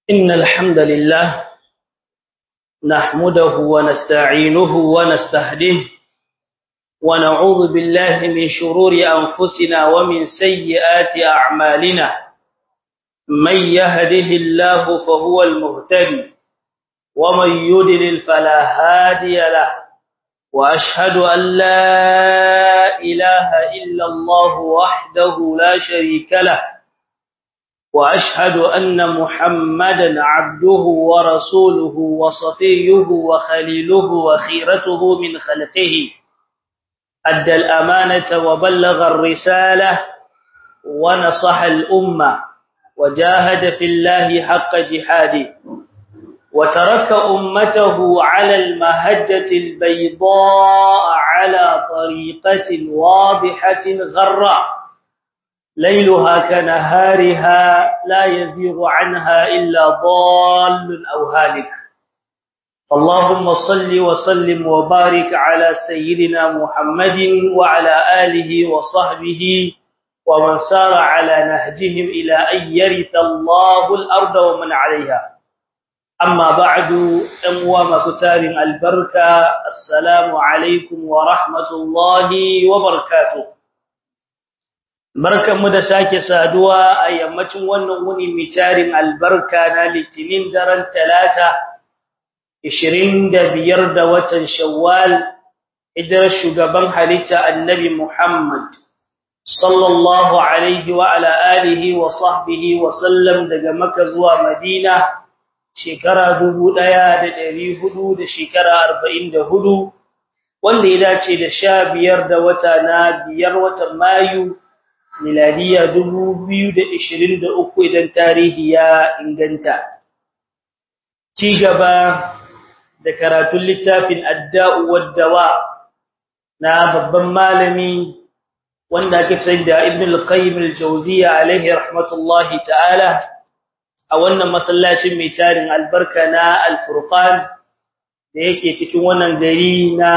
إن الحمد لله نحمده ونستعينه ونستهديه ونعوذ بالله من شرور أنفسنا ومن سيئات أعمالنا من يهده الله فهو المهتدي ومن يدلل فلا هادي له وأشهد أن لا إله إلا الله وحده لا شريك له وأشهد أن محمدا عبده ورسوله وصفيه وخليله وخيرته من خلقه أدى الأمانة وبلغ الرسالة ونصح الأمة وجاهد في الله حق جهاده وترك أمته على المهجة البيضاء على طريقة واضحة غراء ليلها كنهارها لا يزيغ عنها إلا ضال أو هالك اللهم صل وسلم وبارك على سيدنا محمد وعلى آله وصحبه ومن سار على نهجهم إلى أن يرث الله الأرض ومن عليها أما بعد أموى مستار البركة السلام عليكم ورحمة الله وبركاته barkanmu da sake saduwa a yammacin wannan wuni mai tarin albarka na litinin daren talata 25 da watan shawwal idan shugaban halitta annabi Muhammad sallallahu alaihi wa ala alihi wa sahbihi wa sallam daga Makka zuwa Madina shekara 1400 da shekara 44 wanda ya dace da 15 da wata na biyar watan Mayu miladiya 2023 idan tarihi ya inganta ci gaba da karatun littafin adda'u waddawa na babban malami wanda ake sai da ibn al-qayyim al-jawziyya alaihi rahmatullahi ta'ala a wannan masallacin mai tarin albarka na al-furqan da yake cikin wannan gari na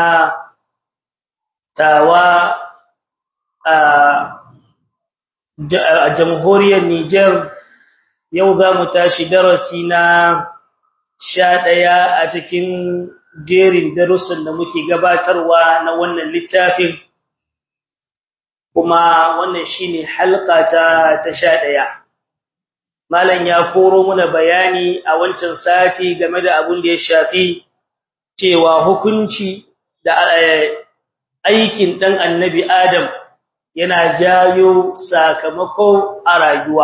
tawa a a jamhuriyar Niger yau za mu tashi darasi na sha ɗaya a cikin jerin darussan da muke gabatarwa na wannan littafin kuma wannan shine halka ta ta sha ɗaya malam ya koro muna bayani a wancan sati game da abin da ya shafi cewa hukunci da aikin ɗan annabi Adam yana jayo sakamako a rayuwa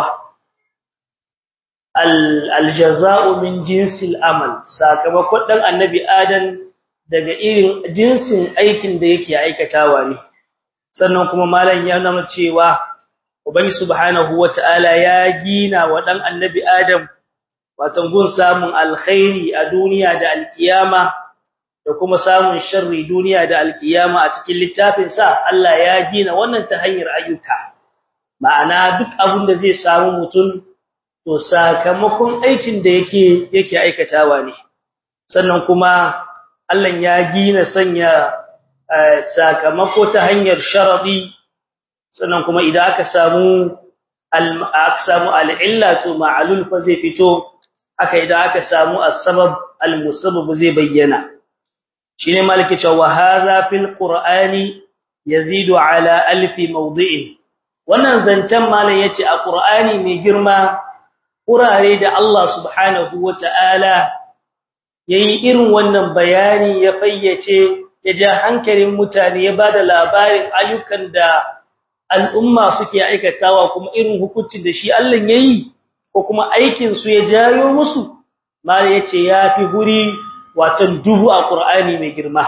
aljaza'u min jinsil amal sakamakon dan annabi adam daga irin jinsin aikin da yake aikatawa ne sannan kuma malam ya nuna cewa ubangi subhanahu wataala ya gina wa dan annabi adam watan gun samun alkhairi a duniya da alkiyama da kuma samun sharri duniya da alkiyama a cikin littafin sa Allah ya gina wannan ta hanyar ayyuka ma'ana duk abin da zai samu mutum to sakamakon aikin da yake yake aikatawa ne sannan kuma Allah ya gina sanya sakamako ta hanyar sharadi sannan kuma idan aka samu aka samu al'illa to ma'alul fa zai fito aka idan aka samu as-sabab al-musabbab zai bayyana shine maliki cewa hadha fil qur'ani yazidu ala alfi mawdi'in wannan zancen malam yace a qur'ani mai girma kurare da Allah subhanahu wata'ala yayi irin wannan bayani ya fayyace ya ja hankalin mutane ya bada labarin ayyukan da al'umma suke aikatawa kuma irin hukuncin da shi Allah yayi ko kuma aikin su ya jayo musu malam yace yafi guri watan dubu a Qur'ani mai girma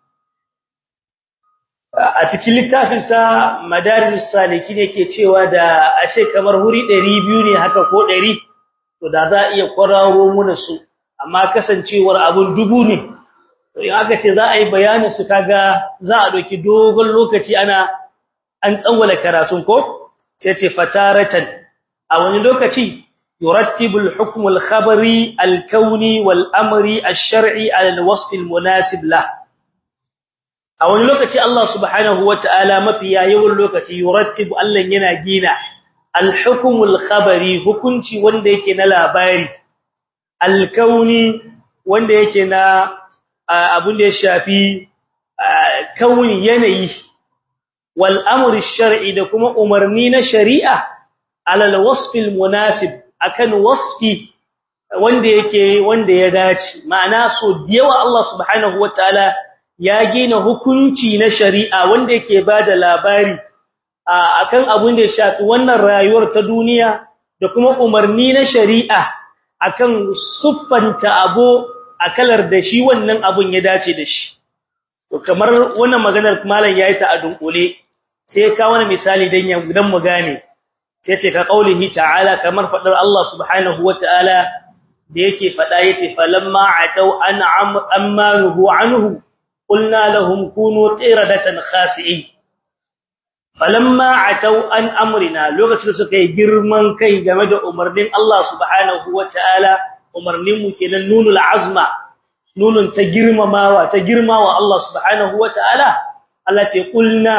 a cikin littafinsa madarijus salikin yake cewa da ashe kamar huri 200 ne haka ko 100 to da za iya kwararo muna su amma kasancewar abun dubu ne to in aka ce za a yi bayanin su kaga za a doki dogon lokaci ana an tsawwala karatun ko sai ce fataratan a wani lokaci يرتب الحكم الخبري الكوني والأمر الشرعي على الوصف المناسب له a wani lokaci Allah subhanahu wataala mafiya yawan lokaci yurattibu Allah yana gina al-hukmul khabari hukunci wanda yake na labari alkauni wanda yake na abin da ya shafi kauni yanayi wal amri shar'i da kuma umarni na shari'a alal wasfil munasib akan wasfi wanda yake wanda ya dace ma'ana so yawa Allah subhanahu wataala ya gina hukunci na shari'a wanda yake bada labari akan abin da ya shafi wannan rayuwar ta duniya da kuma umarni na shari'a akan suffanta abu akalar da shi wannan abun ya dace da shi to kamar wannan maganar malam yayi ta a dunkule sai ka wani misali dan ya dan mu gane sai ce ka kaulihi ta'ala kamar fadar Allah subhanahu wataala da yake fada yace falamma atau an amaruhu anhu qulna lahum kunu qiradatan khasi'in falamma atau an amrina lokacin da suka yi girman kai game da umarnin Allah subhanahu wataala umarnin mu kenan nunul azma nunun ta girmamawa ta girmawa Allah subhanahu wataala Allah ce qulna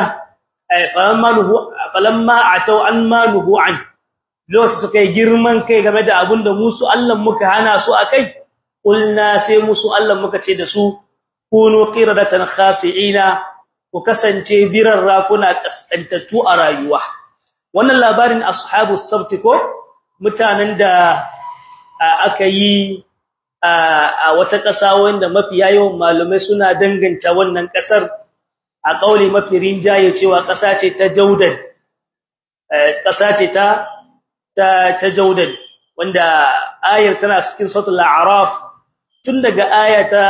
falamma atau an maluhu an lokacin suka yi girman kai game da abinda musu Allah muka hana su akai qulna sai musu Allah muka ce da su kunu qiradatan khasi'ina ku kasance biran rakuna kaskantattu a rayuwa wannan labarin ashabus sabt ko mutanen da aka yi a wata ƙasa wanda mafi yawan malamai suna danganta wannan ƙasar a kauli mafi rinjaye cewa ƙasa ce ta Jaudan ƙasa ce ta ta ta Jaudan wanda ayar tana cikin suratul a'raf tun daga aya ta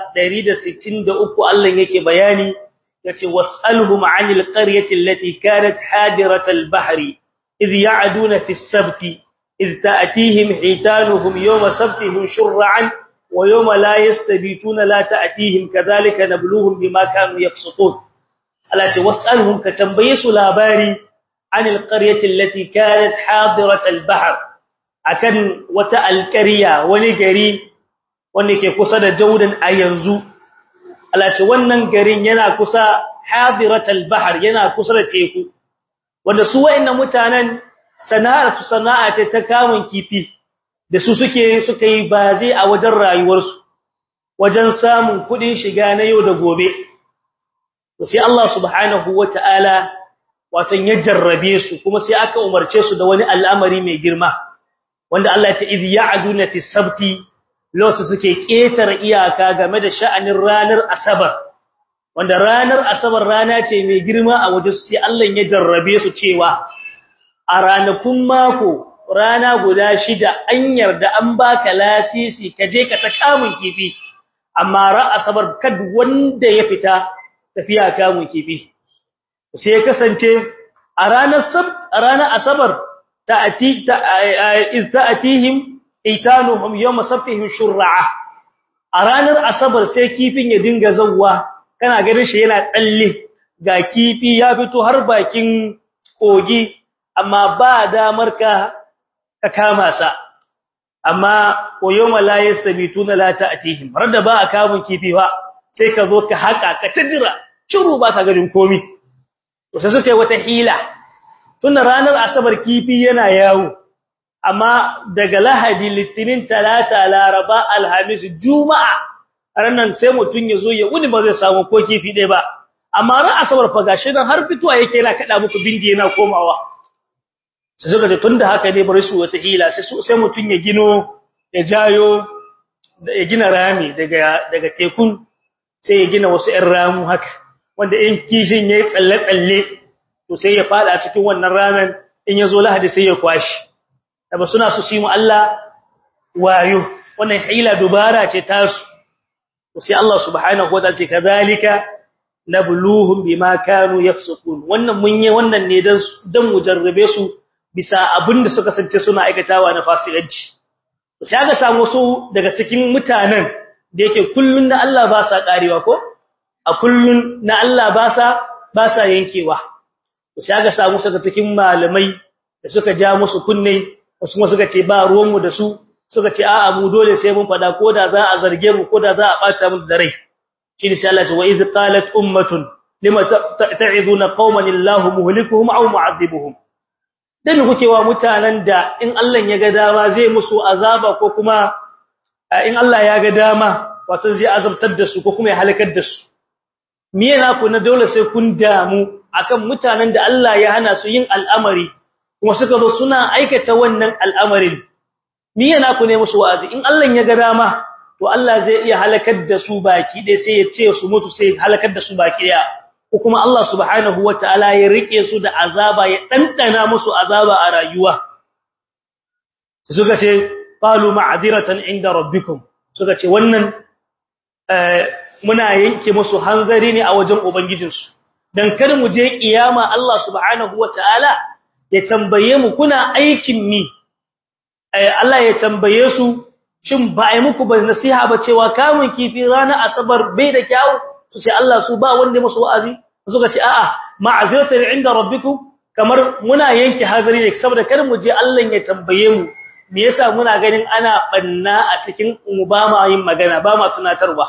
163 Allah yake bayani yace was'alhum 'anil qaryati allati kanat hadiratal bahri idh ya'duna fis sabti idh ta'tihim hitanuhum yawma sabtihim shur'an wa yawma la yastabituna la ta'tihim kadhalika nabluhum bima kanu yafsukun alati was'alhum ka tambaye su labari 'anil qaryati allati kanat hadiratal bahr akan wata alqarya wani gari wanda ke kusa da Jordan a yanzu alace wannan garin yana kusa hadiratul bahr yana kusa da teku wanda su wayannan mutanen sana'ar su sana'a ce ta kamun kifi da su suke suka yi baze a wajen rayuwarsu wajen samun kudin shiga na yau da gobe sai Allah subhanahu wataala watan ya jarrabe su kuma sai aka umarce su da wani al'amari mai girma wanda Allah ya ta idh ya'duna fi sabti lokacin suke ƙetar iyaka game da sha'anin ranar asabar wanda ranar asabar rana ce mai girma a waje sai Allah ya jarrabe su cewa a ranakun mako rana guda shida an yarda an baka lasisi ka je ka ta kamun kifi amma ra asabar kad wanda ya fita tafiya kamun kifi sai ya kasance a ranar sabt a ranar asabar ta'ati ta'atihim itanuhum yawma sabtihim shur'a a ranar asabar sai kifin ya dinga zawwa kana ganin shi yana tsalle ga kifi ya fito har bakin kogi amma ba damar ka ka kama sa amma ko yawma la yastabituna la ta'tihim da ba a kamun kifi ba sai ka zo ka haka ka tajira shiru ba ka ganin komi to sai suka yi wata hila tun ranar asabar kifi yana yawo amma daga lahadi litinin talata laraba alhamis juma'a ranan sai mutun yazo ya wuni ba zai samu ko kifi dai ba amma ran asabar fa gashi nan har fituwa yake yana kada muku bindi yana komawa sai suka ce tunda haka ne bari su wata hila sai sai mutun ya gino ya jayo ya gina rami daga daga tekun sai ya gina wasu ƴan ramu haka wanda in kifin yayi tsalle tsalle to sai ya fada cikin wannan ramen in yazo lahadi sai ya kwashi ba suna su shi mu Allah wayo wannan hila dubara ce tasu sai Allah subhanahu wa ta'ala ce kadhalika nabluhum bima kanu yafsukun wannan mun yi wannan ne dan dan mujarrabe su bisa abinda suka sance suna aikatawa na fasikanci sai aka samu su daga cikin mutanen da yake kullun na Allah ba sa karewa ko a kullun na Allah ba sa ba sa yankewa sai aka samu su daga cikin malamai da suka ja musu kunne wasu kuma suka ce ba ruwanmu da su suka ce a'a mu dole sai mun fada koda za a zarge mu koda za a bata mu da rai shi ne sai Allah ya ce wa iz qalat ummatun lima ta'iduna qauman illahu muhlikuhum aw mu'adhibuhum dan kuke wa mutanen da in Allah ya ga dama zai musu azaba ko kuma in Allah ya ga dama wato zai azabtar da su ko kuma ya halakar da su me yana ku na dole sai kun damu akan mutanen da Allah ya hana su yin al'amari kuma suka zo suna aikata wannan al'amarin me yana ku ne musu wa'azi in Allah ya ga dama to Allah zai iya halakar da su baki dai sai ya ce su mutu sai halakar da su baki daya ko kuma Allah subhanahu wataala ya rike su da azaba ya dandana musu azaba a rayuwa suka ce qalu ma'diratan inda rabbikum suka ce wannan muna yanke musu hanzari ne a wajen ubangijinsu dan kar mu je kiyama Allah subhanahu wataala ya tambaye mu kuna aikin mi Allah ya tambaye su shin ba ai muku ba nasiha ba cewa kamun kifi ranar asabar bai da kyau su ce Allah su ba wanda musu wa'azi suka ce a'a ma'aziratan inda rabbikum kamar muna yanke hazari ne saboda kar mu je Allah ya tambaye mu me yasa muna ganin ana banna a cikin mu ba ma yin magana ba ma tunatarwa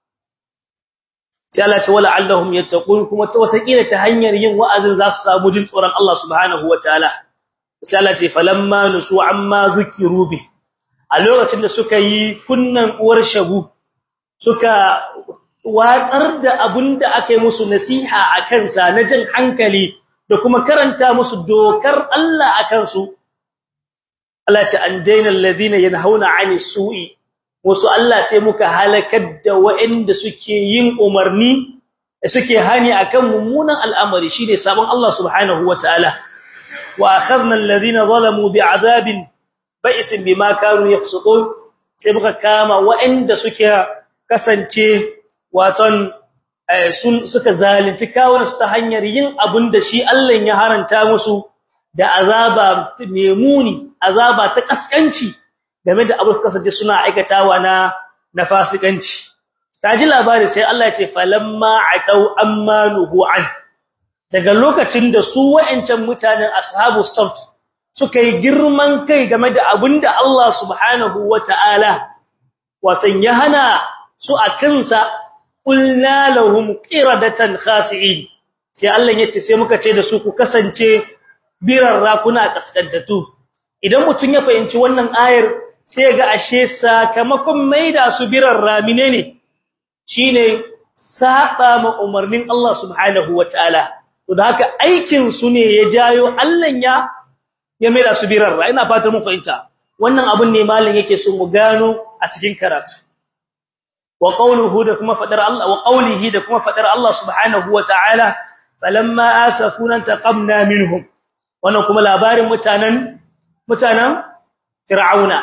sai Allah ce wala allahum yattaqun kuma ta wata kila ta hanyar yin wa'azin za su samu jin tsoron Allah subhanahu wataala sai Allah ce falamma nusu amma zukiru bi a lokacin da suka yi kunnan uwar shagu suka watsar da abinda aka yi musu nasiha a kansa na jin hankali da kuma karanta musu dokar Allah a kansu Allah ce an daina alladhina yanhauna 'anil su'i wasu Allah sai muka halakar da waɗanda suke yin umarni suke hani akan mummunan al'amari shine sabon Allah subhanahu wataala wa akhadna alladhina zalamu bi'adabin ba'isin bima kanu yafsukun sai muka kama waɗanda suke kasance waton sun suka zalunci kawunsu ta hanyar yin abin da shi Allah ya haranta musu da azaba memuni azaba ta kaskanci game da abin kasance suna aikatawa na na fasikanci kaji labari sai Allah ya ce falamma atau amma nuhu an daga lokacin da su wa'ancan mutanen ashabu sabt suka yi girman kai game da abinda Allah subhanahu wata'ala watan ya hana su a kansa qulna lahum qiradatan khasi'in sai Allah ya ce sai muka ce da su ku kasance birarra kuna kaskantatu idan mutun ya fahimci wannan ayar sai ga ashe sakamakon maida su birarra menene shine saba ma umarnin Allah subhanahu wataala to da haka aikin su ne ya jayo Allah ya ya maida su birarra ina fatan mu fahimta wannan abun ne malin yake so mu gano a cikin karatu wa qawluhu da kuma fadar Allah wa qawlihi da kuma fadar Allah subhanahu wataala falamma asafuna taqamna minhum wannan kuma labarin mutanen mutanen fir'auna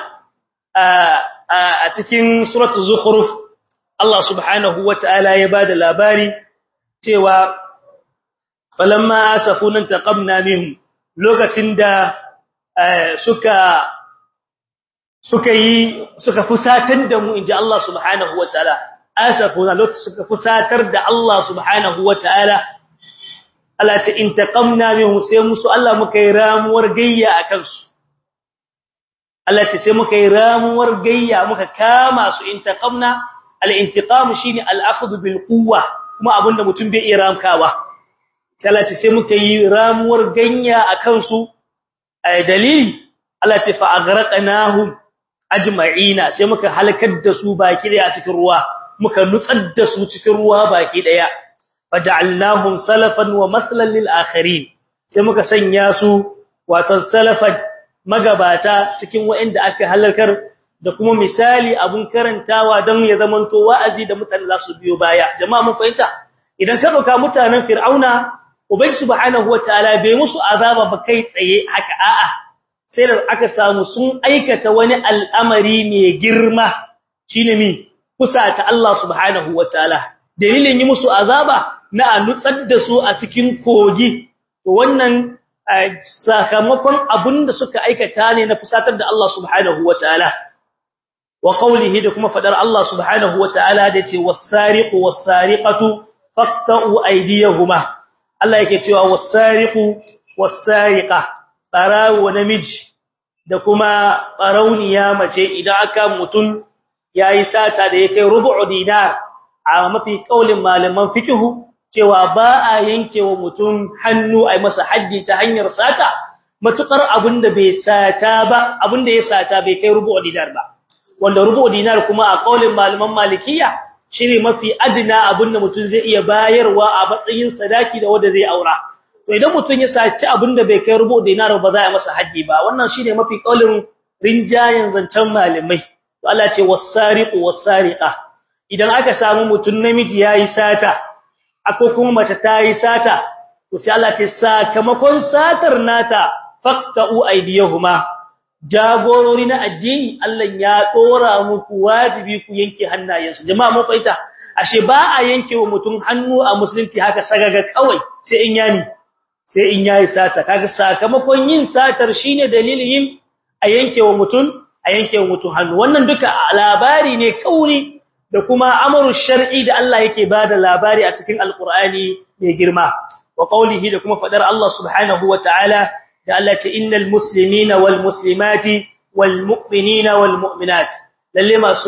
a cikin suratul zukhruf Allah subhanahu wataala ya bada labari cewa falamma asafuna taqamna minhum lokacin da suka suka yi suka fusatar da mu inji Allah subhanahu wataala asafuna lokacin suka fusatar da Allah subhanahu wataala Allah ta intaqamna minhum sai musu Allah muka yi ramuwar gayya akan su Allah ta sai muka yi ramuwar gayya muka kama su intaqamna al-intiqam shine al-akhdh bil quwwa kuma abinda mutum bai iya ramkawa sai Allah ta sai muka yi ramuwar ganya akan su ai dalili Allah ta fa aghraqnahum ajma'ina sai muka halakar da su baki daya cikin ruwa muka nutsar da su cikin ruwa baki daya faj'alnahum salafan wa mathlan lil akharin sai muka sanya su wato salafan magabata cikin waɗanda aka halakar da kuma misali abun karantawa don ya zamanto wa'azi da mutane za su biyo baya jama'a mun fahimta idan ka dauka mutanen fir'auna ubangi subhanahu wataala bai musu azaba ba kai tsaye haka a'a sai da aka samu sun aikata wani al'amari mai girma shine mi kusa ta Allah subhanahu wataala dalilin yi musu azaba na a nutsar da su a cikin kogi to wannan sakamakon abinda suka aikata ne na fusatar da Allah subhanahu wataala wa qawlihi da kuma fadar Allah subhanahu wataala da ce was-sariqu was-sariqatu faqta'u aydiyahuma Allah yake cewa was-sariqu was-sariqa barawo namiji da kuma barauniya mace idan aka mutun yayi sata da yake rubu'u dinar a mafi kaulin malaman fikihu cewa ba a yankewa mutum hannu ai masa haddi ta hanyar sata matukar abinda bai sata ba abinda ya sata bai kai rubu'u dinar ba wanda rubu dinar kuma a kaulin malaman malikiya shine mafi adina abinda mutum zai iya bayarwa a matsayin sadaki da wanda zai aura to idan mutum ya saci abinda bai kai rubu dinar ba za a masa haji ba wannan shine mafi kaulin rinjayen zancen malamai to Allah ce was-sariqu was-sariqa idan aka samu mutum namiji yayi sata akwai kuma mace tayi sata to sai Allah ce sakamakon satar nata faqta'u aydiyahuma jagorori na addini Allah ya dora muku wajibi ku yanke hannayensu jama'a mun faita ashe ba a yanke wa mutum hannu a musulunci haka sagaga kawai sai in yani sai in yayi sata kaga sakamakon yin satar shine dalilin yin a yanke wa mutum a yanke wa mutum hannu wannan duka labari ne kauri da kuma amru shar'i da Allah yake bada labari a cikin alqur'ani mai girma wa qawlihi da kuma fadar Allah subhanahu wa ta'ala da Allah ce innal muslimina wal muslimati wal mu'minina wal mu'minat lalle masu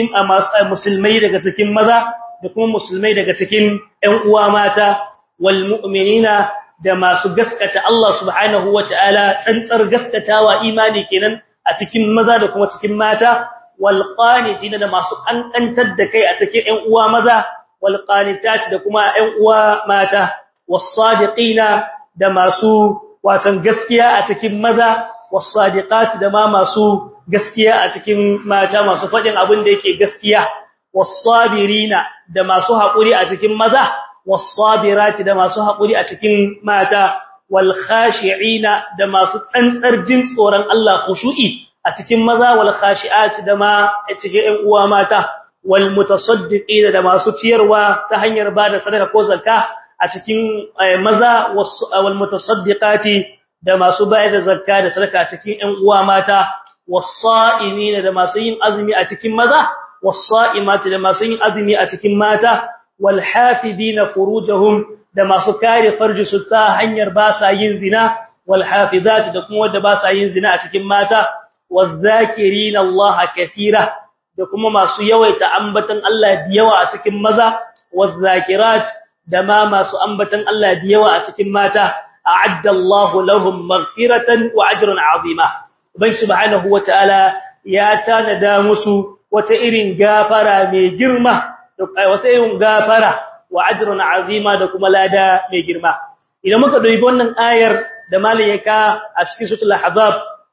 musulmai daga cikin maza da kuma musulmai daga cikin ƴan uwa mata wal mu'minina da masu gaskata Allah subhanahu wataala tsantsar gaskatawa imani kenan a cikin maza da kuma cikin mata wal qanitina da masu kankantar da kai a cikin ƴan uwa maza wal qanitat da kuma ƴan uwa mata was sadiqina da masu watan gaskiya a cikin maza wasadiqat da ma masu gaskiya a cikin mata masu fadin abin da yake gaskiya wasabirina da masu hakuri a cikin maza wasabirati da masu hakuri a cikin mata wal khashi'ina da masu tsantsar jin tsoron Allah khushu'i a cikin maza wal khashi'at da ma a cikin ƴan uwa mata wal mutasaddiqina da masu ciyarwa ta hanyar bada sadaka ko zakka a cikin maza wal mutasaddiqati da masu bayar da zakka da sadaka cikin ƴan uwa mata was-sa'imin da masu yin azumi a cikin maza was-sa'imati da masu yin azumi a cikin mata wal hafidina furujahum da masu kare farji su ta hanyar ba sa yin zina wal hafizat da kuma wanda ba sa yin zina a cikin mata waz-zakirina Allah katira da kuma masu yawaita ambatan Allah da yawa a cikin maza waz-zakirat da ma masu ambatan Allah da yawa a cikin mata a'adda Allah lahum maghfiratan wa ajran azima ubai subhanahu wataala ya tanada musu wata irin gafara mai girma wata irin gafara wa ajran azima da kuma lada mai girma idan muka dubi wannan ayar da malayaka a cikin suratul ahzab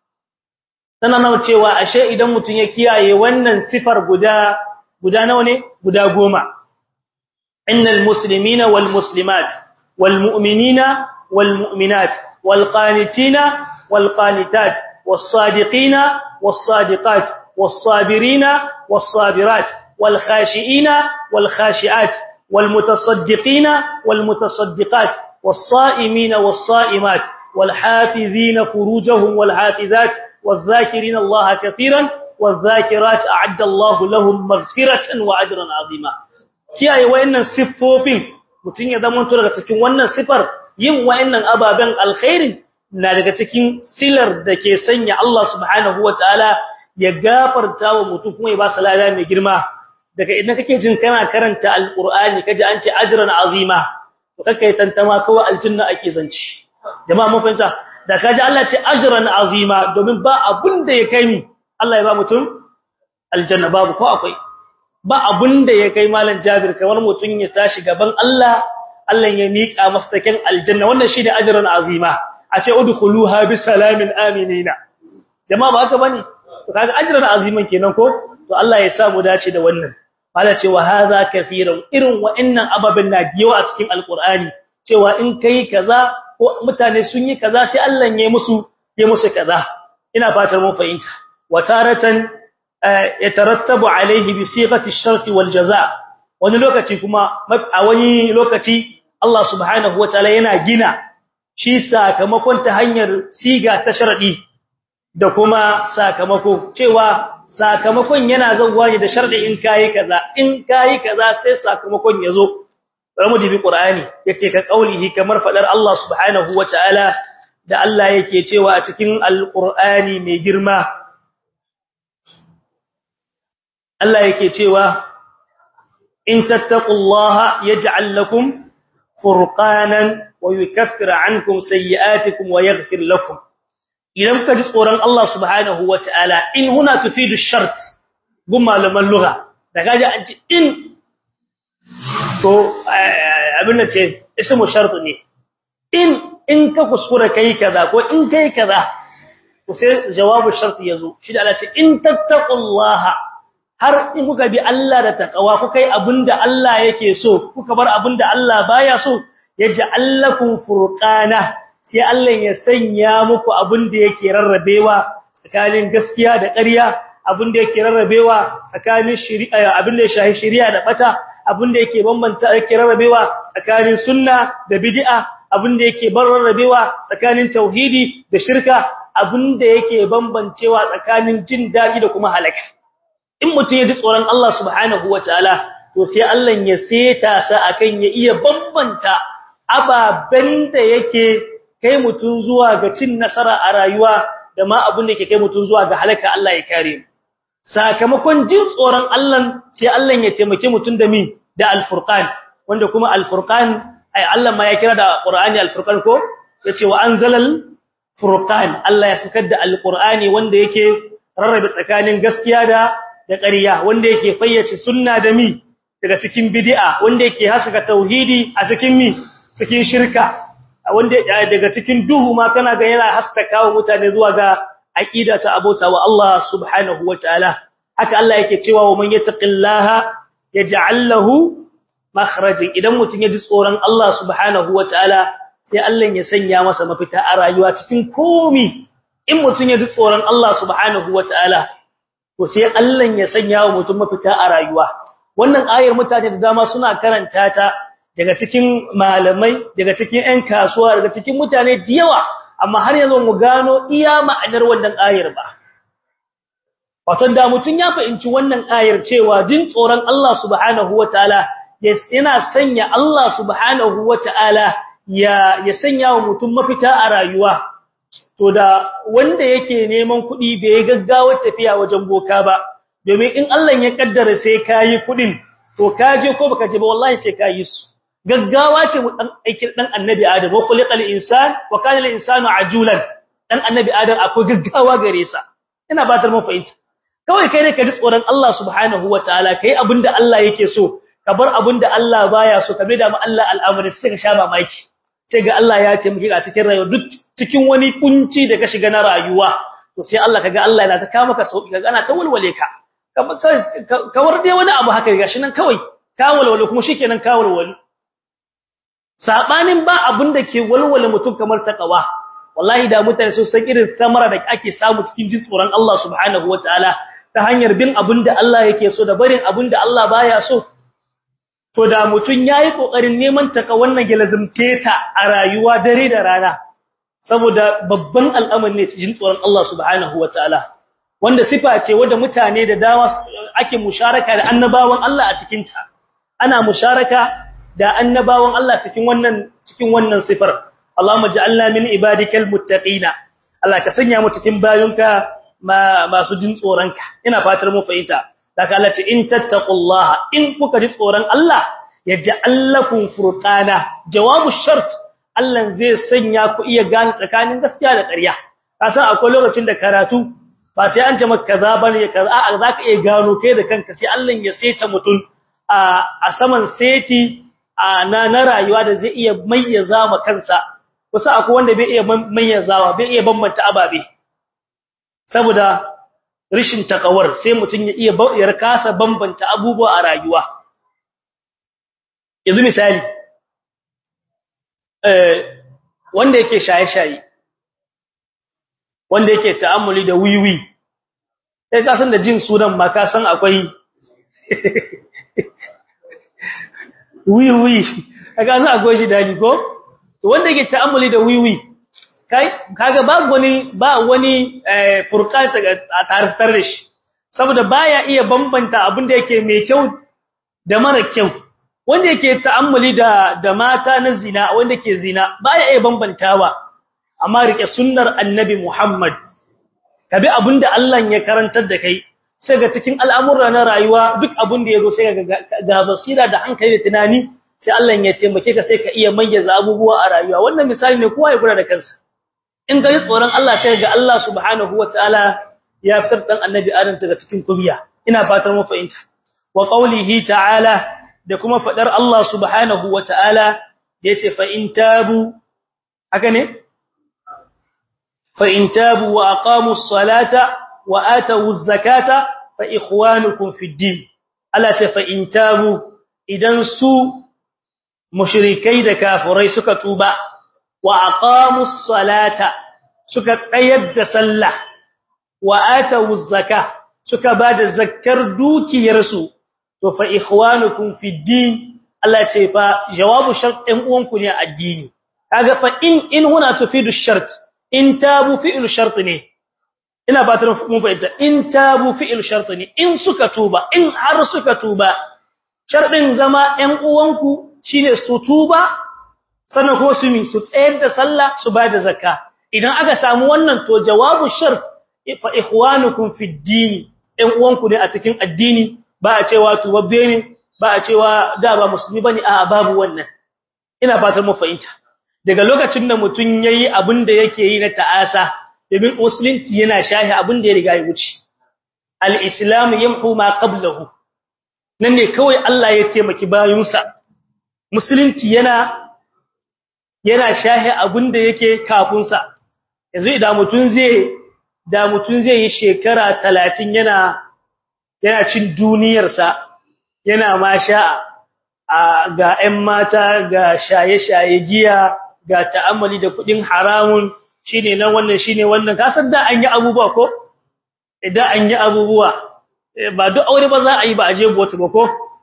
tana nawa cewa ashe idan mutun ya kiyaye wannan sifar guda guda nawa ne guda goma إن المسلمين والمسلمات والمؤمنين والمؤمنات والقانتين والقانتات والصادقين والصادقات والصابرين والصابرات والخاشئين والخاشئات والمتصدقين والمتصدقات والصائمين والصائمات والحافظين فروجهم والحافظات والذاكرين الله كثيرا والذاكرات أعد الله لهم مغفرة وأجرا عظيما kiyaye wayannan siffofin mutun ya zama to daga cikin wannan sifar yin wayannan ababen alkhairin na daga cikin silar da ke sanya Allah subhanahu wataala ya gafarta wa mutum kuma ya ba salala mai girma daga idan kake jin kana karanta alqur'ani kaji an ce ajran azima to kake tantama kawai aljanna ake zanci jama'a mun fahimta da kaji Allah ce ajran azima domin ba abun da ya kai ni Allah ya ba mutum aljanna babu ko akwai ba abun da ya kai malam Jabir kamar mutun ya tashi gaban Allah Allah ya mika masa taken aljanna wannan shine ajran azima a ce udkhuluha bi salamin aminina jama'a ba haka bane to kaga ajran aziman kenan ko to Allah ya sa mu dace da wannan mala ce wa hadha kafiran irin wa'annan ababen na diyawa a cikin alqur'ani cewa in kai kaza ko mutane sun yi kaza sai Allah ya musu ya musu kaza ina fatar mun fahimta wa taratan yatarattabu alaihi bi sighati ash-shart wal jazaa wani lokaci kuma a wani lokaci Allah subhanahu wataala yana gina shi sakamakon ta hanyar siga ta sharadi da kuma sakamako cewa sakamakon yana zawwa ne da sharadi in kai kaza in kai kaza sai sakamakon yazo ramu dibi qur'ani yace ka kaulihi kamar fadar Allah subhanahu wataala da Allah yake cewa a cikin alqur'ani mai girma Allah yake cewa in tattaqullaha yaj'al lakum furqanan wa yukaffir ankum sayyi'atikum wa yaghfir lakum idan ka ji tsoron Allah subhanahu wataala in huna tufidu shart gun malaman lugha da kaji an ci in to abin da ce ismu shart ne in in ka kuskura kai kaza ko in kai kaza to sai jawabu shart yazo shi da Allah ce in tattaqullaha har in kuka bi Allah da takawa kuka yi abinda Allah yake so kuka bar abinda Allah baya so yaj'alakum furqana sai Allah ya sanya muku abinda yake rarrabewa tsakanin gaskiya da ƙarya abinda yake rarrabewa tsakanin shari'a abinda ya shahi shari'a da bata abinda yake bambanta yake rarrabewa tsakanin sunna da bid'a abinda yake bar rarrabewa tsakanin tauhidi da shirka abinda yake bambancewa tsakanin jin dadi da kuma halaka in mutum ya ji tsoron Allah subhanahu wataala to sai Allah ya seta sa akan ya iya bambanta ababen da yake kai mutum zuwa ga cin nasara a rayuwa da ma abin da yake kai mutum zuwa ga halaka Allah ya kare mu sakamakon jin tsoron Allah sai Allah ya taimake mutum da mi da al-furqan wanda kuma al-furqan ai Allah ma ya kira da Qur'ani al-furqan ko yace wa anzalal furqan Allah ya sakar da al-Qur'ani wanda yake rarrabe tsakanin gaskiya da da ƙarya wanda yake fayyace sunna da mi daga cikin bid'a wanda yake haska tauhidi a cikin mi cikin shirka wanda daga cikin duhu ma kana ga yana haskaka wa mutane zuwa ga aqida ta abota wa Allah subhanahu wataala haka Allah yake cewa wa man yattaqillaha yaj'al lahu makhrajan idan mutun ya ji tsoron Allah subhanahu wataala sai Allah ya sanya masa mafita a rayuwa cikin komi in mutun ya ji tsoron Allah subhanahu wataala to sai Allah ya sanya wa mutum mafita a rayuwa wannan ayar mutane da dama suna karanta ta daga cikin malamai daga cikin ƴan kasuwa daga cikin mutane da yawa amma har yanzu mu gano iya ma'anar wannan ayar ba wato da mutum ya fahimci wannan ayar cewa jin tsoron Allah subhanahu wataala yana sanya Allah subhanahu wataala ya ya sanya wa mutum mafita a rayuwa to da wanda yake neman kuɗi bai gaggawar tafiya wajen boka ba domin in Allah ya kaddara sai kayi kuɗin to kaje ko baka je ba wallahi sai kayi su gaggawa ce mu dan aikin dan annabi adam wa khuliqal insan wa kana al insanu ajulan dan annabi adam akwai gaggawa gare sa ina batar mu fahimta kawai kai ne ka ji tsoron Allah subhanahu wataala kai abinda Allah yake so ka bar abinda Allah baya so ka da mu Allah al'amari sai ka sha mamaki sai ga Allah ya taimake ka cikin rayuwa duk cikin wani kunci da ka shiga na rayuwa to sai Allah kaga Allah yana ta kawo maka sauki kaga ana ta walwale ka kamar dai wani abu haka gashi nan kawai ka walwale kuma shikenan ka walwale sabanin ba abin da ke walwale mutum kamar takawa wallahi da mutane sun san irin samara da ake samu cikin jin tsoron Allah subhanahu wataala ta hanyar bin abin da Allah yake so da barin abin da Allah baya so to da mutum yayi kokarin neman taka wannan gelazumce ta a rayuwa dare da rana saboda babban al'amari ne cikin tsoron Allah subhanahu wataala wanda sifa ce wanda mutane da dama ake musharaka da annabawan Allah a cikin ta ana musharaka da annabawan Allah cikin wannan cikin wannan sifar Allahumma ja'alna min ibadikal muttaqina Allah ka sanya mu cikin bayunka masu jin tsoronka ina fatar mu fahimta daga Allah ce in tattaqullaha in kuka ji tsoron Allah yaj'al lakum furqana jawabu shart Allah zai sanya ku iya gane tsakanin gaskiya da ƙarya kasan akwai lokacin da karatu ba sai an ce maka kaza bane kaza a zaka iya gano kai da kanka sai Allah ya saita mutun a a saman seti na na rayuwa da zai iya mayyaza ma kansa kusa akwai wanda bai iya mayyazawa bai iya bambanta ababe saboda rishin takawar sai mutun ya iya ya kasa bambanta abubuwa a rayuwa yanzu misali eh wanda yake shaye-shaye wanda yake ta'ammuli da wiwi sai ka san da jin sunan ma ka san akwai wiwi kaga san akwai shi dani ko to wanda yake ta'ammuli da wiwi kai kaga ba wani ba wani furqan a tartar da shi saboda baya iya bambanta abin da yake mai kyau da mara kyau wanda yake ta'ammuli da da mata na zina wanda ke zina baya iya bambantawa amma rike sunnar annabi Muhammad kabi abinda Allah ya karantar da kai sai ga cikin al'amura na rayuwa duk abinda yazo sai ga ga basira da hankali da tunani sai Allah ya taimake ka sai ka iya mayyaza abubuwa a rayuwa wannan misali ne kowa ya gura da kansa in ga tsoron Allah sai ga Allah subhanahu wataala ya fitar dan annabi Adam daga cikin kubiya ina fatan mu fahimta wa qawlihi ta'ala da kuma fadar Allah subhanahu wa ta'ala yace fa in tabu haka ne fa in tabu wa aqamus salata wa atawuz zakata fa ikhwanukum fid din Allah ce fa in tabu idan su mushrikai da kafirai suka tuba wa aqamus salata suka tsayar da sallah wa atawuz zakah suka bada zakkar dukiyarsu to fa ikhwanukum fid din Allah ce fa jawabu shart ɗin uwanku ne addini kaga fa in in huna tufidu shart in tabu fi'il shart ne ina fatan mun fahimta in tabu fi'il shart ne in suka tuba in har suka tuba sharɗin zama ɗan uwanku shine su tuba sannan ko su mi su tsayar da sallah su ba da zakka idan aka samu wannan to jawabu shart fa ikhwanukum fid din ɗan uwanku ne a cikin addini ba a cewa tubabbe ne ba a cewa da ba musulmi bane a babu wannan ina fatan mu fahimta daga lokacin da mutun yayi abin da yake yi na ta'asa domin musulunci yana shahi abin da ya riga ya wuce al-islam yamhu ma qablahu nan ne kawai Allah ya taimaki bayinsa musulunci yana yana shahi abin da yake kafin sa yanzu idan mutun zai da mutun zai yi shekara 30 yana yana cin duniyarsa yana ma sha'a ga 'yan mata ga shaye-shaye giya ga ta'ammali da kudin haramun shine nan wannan shine wannan kasar da an yi abubuwa ko idan an yi abubuwa ba duk aure ba za a yi ba a je bota ba ko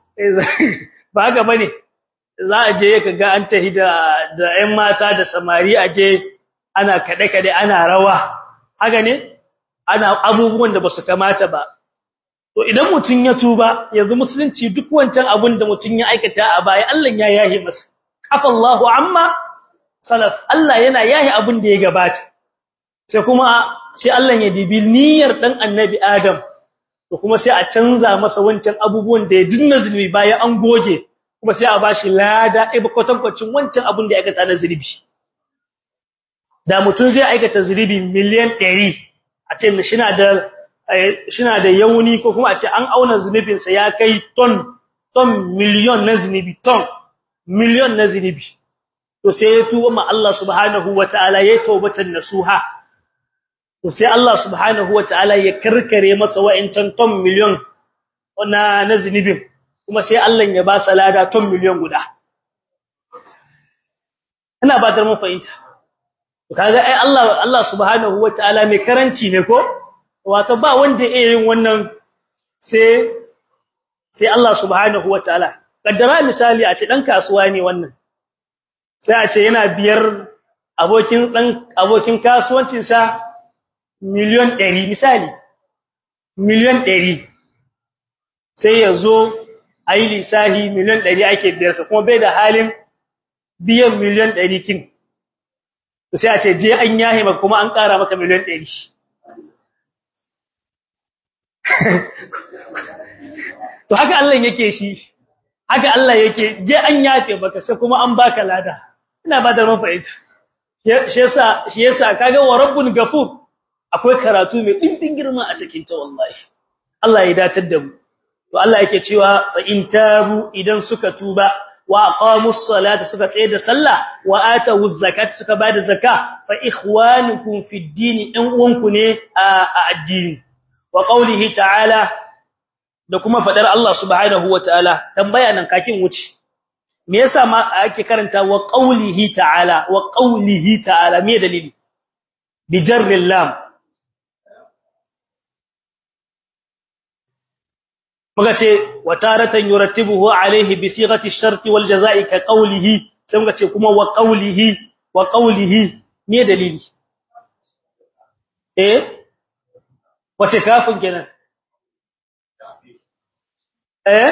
ba haka bane za a je ka ga an tahi da da 'yan mata da samari a je ana kade-kade ana rawa haka ne ana abubuwan da ba su kamata ba to idan mutun ya tuba yanzu musulunci duk wancan abun da mutun ya aikata a baya Allah ya yahi masa afallahu amma salaf Allah yana yahi abun da ya gabata sai kuma sai Allah ya dibi niyyar dan annabi Adam to kuma sai a canza masa wancan abubuwan da ya dinna zulmi bayan an goge kuma sai a bashi lada ibi kwatankwacin wancan abun da ya aikata na zulmi da mutun zai aikata zulmi miliyan 100 a ce shi na da shina da yauni ko kuma a ce an auna zunubinsa ya kai ton ton miliyon na zunubi ton miliyon na zunubi to sai ya tuba ma Allah subhanahu wataala ya taubatan nasuha to sai Allah subhanahu wataala ya karkare masa wa'incan ton miliyon na na zunubin kuma sai Allah ya ba salada ton miliyon guda ina ba da mun fahimta to kaga ai Allah Allah subhanahu wataala mai karanci ne ko wato ba wanda yake yin wannan sai sai Allah subhanahu wataala kaddara misali a ce dan kasuwa ne wannan sai a ce yana biyar abokin dan abokin kasuwancin sa miliyon 100 misali miliyon 100 sai yazo ayi lisahi miliyon 100 ake biyar sa kuma bai da halin biyan miliyon 100 kin sai a ce je an yahe maka kuma an ƙara maka miliyon 100 to haka Allah yake shi haka Allah yake je an yafe baka sai kuma an baka lada ina ba da mafa'ida shi yasa shi yasa kaga wa rabbun gafur akwai karatu mai dimbin girma a cikin ta wallahi Allah ya datar da mu to Allah yake cewa fa in tabu idan suka tuba wa aqamus salata suka tsaye da sallah wa atawuz zakat suka bada zakka fa ikhwanukum fid din ɗan uwanku ne a addini wa qawlihi ta'ala da kuma fadar Allah subhanahu wataala tambaya nan kakin wuce me yasa ma ake karanta wa qawlihi ta'ala wa qawlihi ta'ala me dalili bi jarril lam muka ce wataratan yurattibuhu alayhi bi sighati ash-shart wal jazaa'i ka qawlihi sai muka ce kuma wa qawlihi wa qawlihi me dalili eh wace kafin kenan eh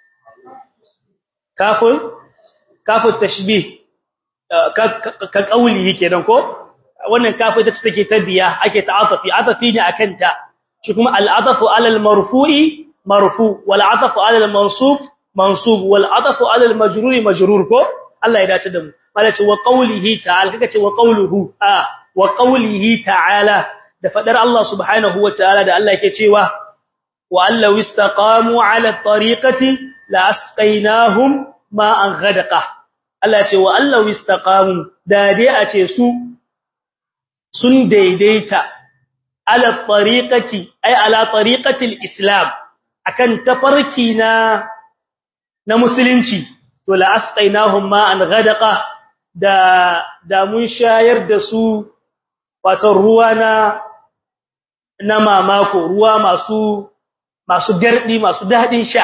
kafin kafin tashbih ka kauli kenan ko wannan kafin ta take tabiya ake ta'atafi atafi ne akan ta shi kuma al'adafu alal marfu'i marfu wal atafu alal mansub mansub wal atafu alal majruri majrur ko Allah ya dace da mu malaci wa qawlihi ta'ala kaga ce wa qawluhu a wa qawlihi ta'ala da fadar Allah subhanahu wa ta'ala da Allah yake cewa wa allahu istaqamu ala tariqati la asqaynahum ma'an ghadaqa Allah ce wa allahu istaqamu da dai a ce su sun daidaita ala tariqati ay ala tariqati islam akan tafarki na na musulunci to la asqaynahum ma'an ghadaqa da da mun shayar da su wato ruwa na na mamako ruwa masu masu gardi masu dadin sha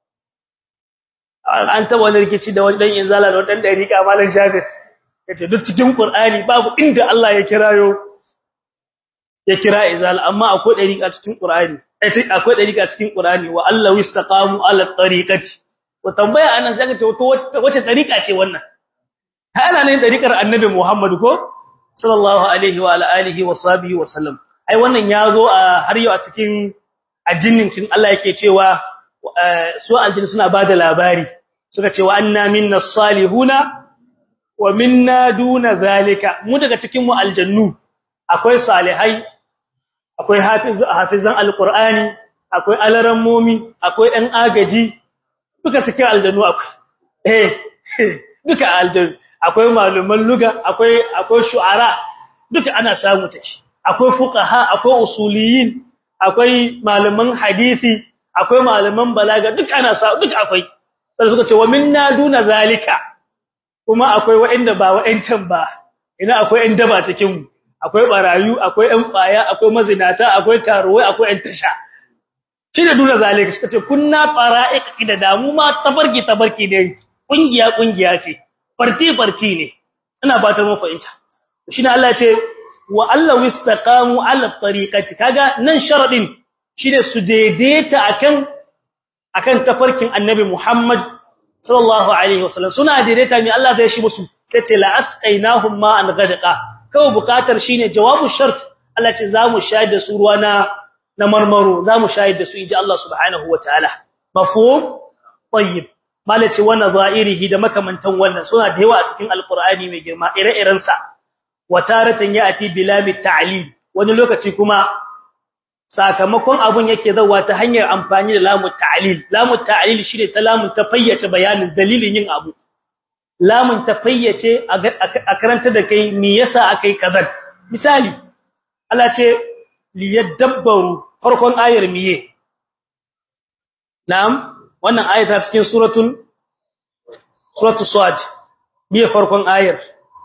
an taba wani rikici da wani dan inzala da wani dan dariqa malan shafir yace duk cikin qur'ani babu inda Allah ya kirayo ya kira izal amma akwai dariqa cikin qur'ani akwai dariqa cikin qur'ani wa Allah istaqamu ala tariqati wa tambaya anan sai ka ce wace dariqa ce wannan ana ne dariqar annabi Muhammad ko sallallahu alaihi wa ala alihi wa sahbihi wa sallam ai wannan yazo a har yau a cikin addinin cin Allah yake cewa su aljin suna bada labari suka ce wa anna minna salihuna wa minna duna zalika mu daga cikin mu aljannu akwai salihai akwai hafiz hafizan alqur'ani akwai alarammomi akwai ɗan agaji duka cikin aljannu akwai eh duka aljannu akwai maluman luga akwai akwai shu'ara duka ana samu take akwai fuqaha akwai usuliyin akwai malaman hadisi akwai malaman balaga duk ana samu duk akwai sai suka ce wa minna duna zalika kuma akwai wa'anda ba wa'ancan ba ina akwai ɗan daba cikin mu akwai barayu akwai ɗan ƙwaya akwai mazinata akwai karuwai akwai ɗan tasha shi da duna zalika suka ce kunna fara'iq da damu ma tabarki tabarki ne kungiya kungiya ce farti farti ne ina fatan mu fahimta shine Allah ya ce wa Allah wistaqamu ala tariqati kaga nan sharadin shine su daidaita akan akan tafarkin annabi Muhammad sallallahu alaihi wasallam suna daidaita ne Allah zai shi musu sai ce la asqainahum ma an gadqa kawai bukatar shine jawabu shart Allah ce zamu shayar da su ruwa na na marmaro zamu shayar da su inji Allah subhanahu wataala mafhum tayyib malace wannan za'irihi da makamantan wannan suna da yawa a cikin alqur'ani mai girma ire-iren sa wataratan ya'ti bilamit ta'lil wani lokaci kuma sakamakon abun yake zawa ta hanyar amfani da lamut ta'lil lamut ta'lil shine ta lamun ta fayyace bayanin dalilin yin abu lamun ta fayyace a karanta da kai me yasa akai kazan misali Allah ce liyadabbaru farkon ayar miye na'am wannan ayar ta cikin suratul suratul sad miye farkon ayar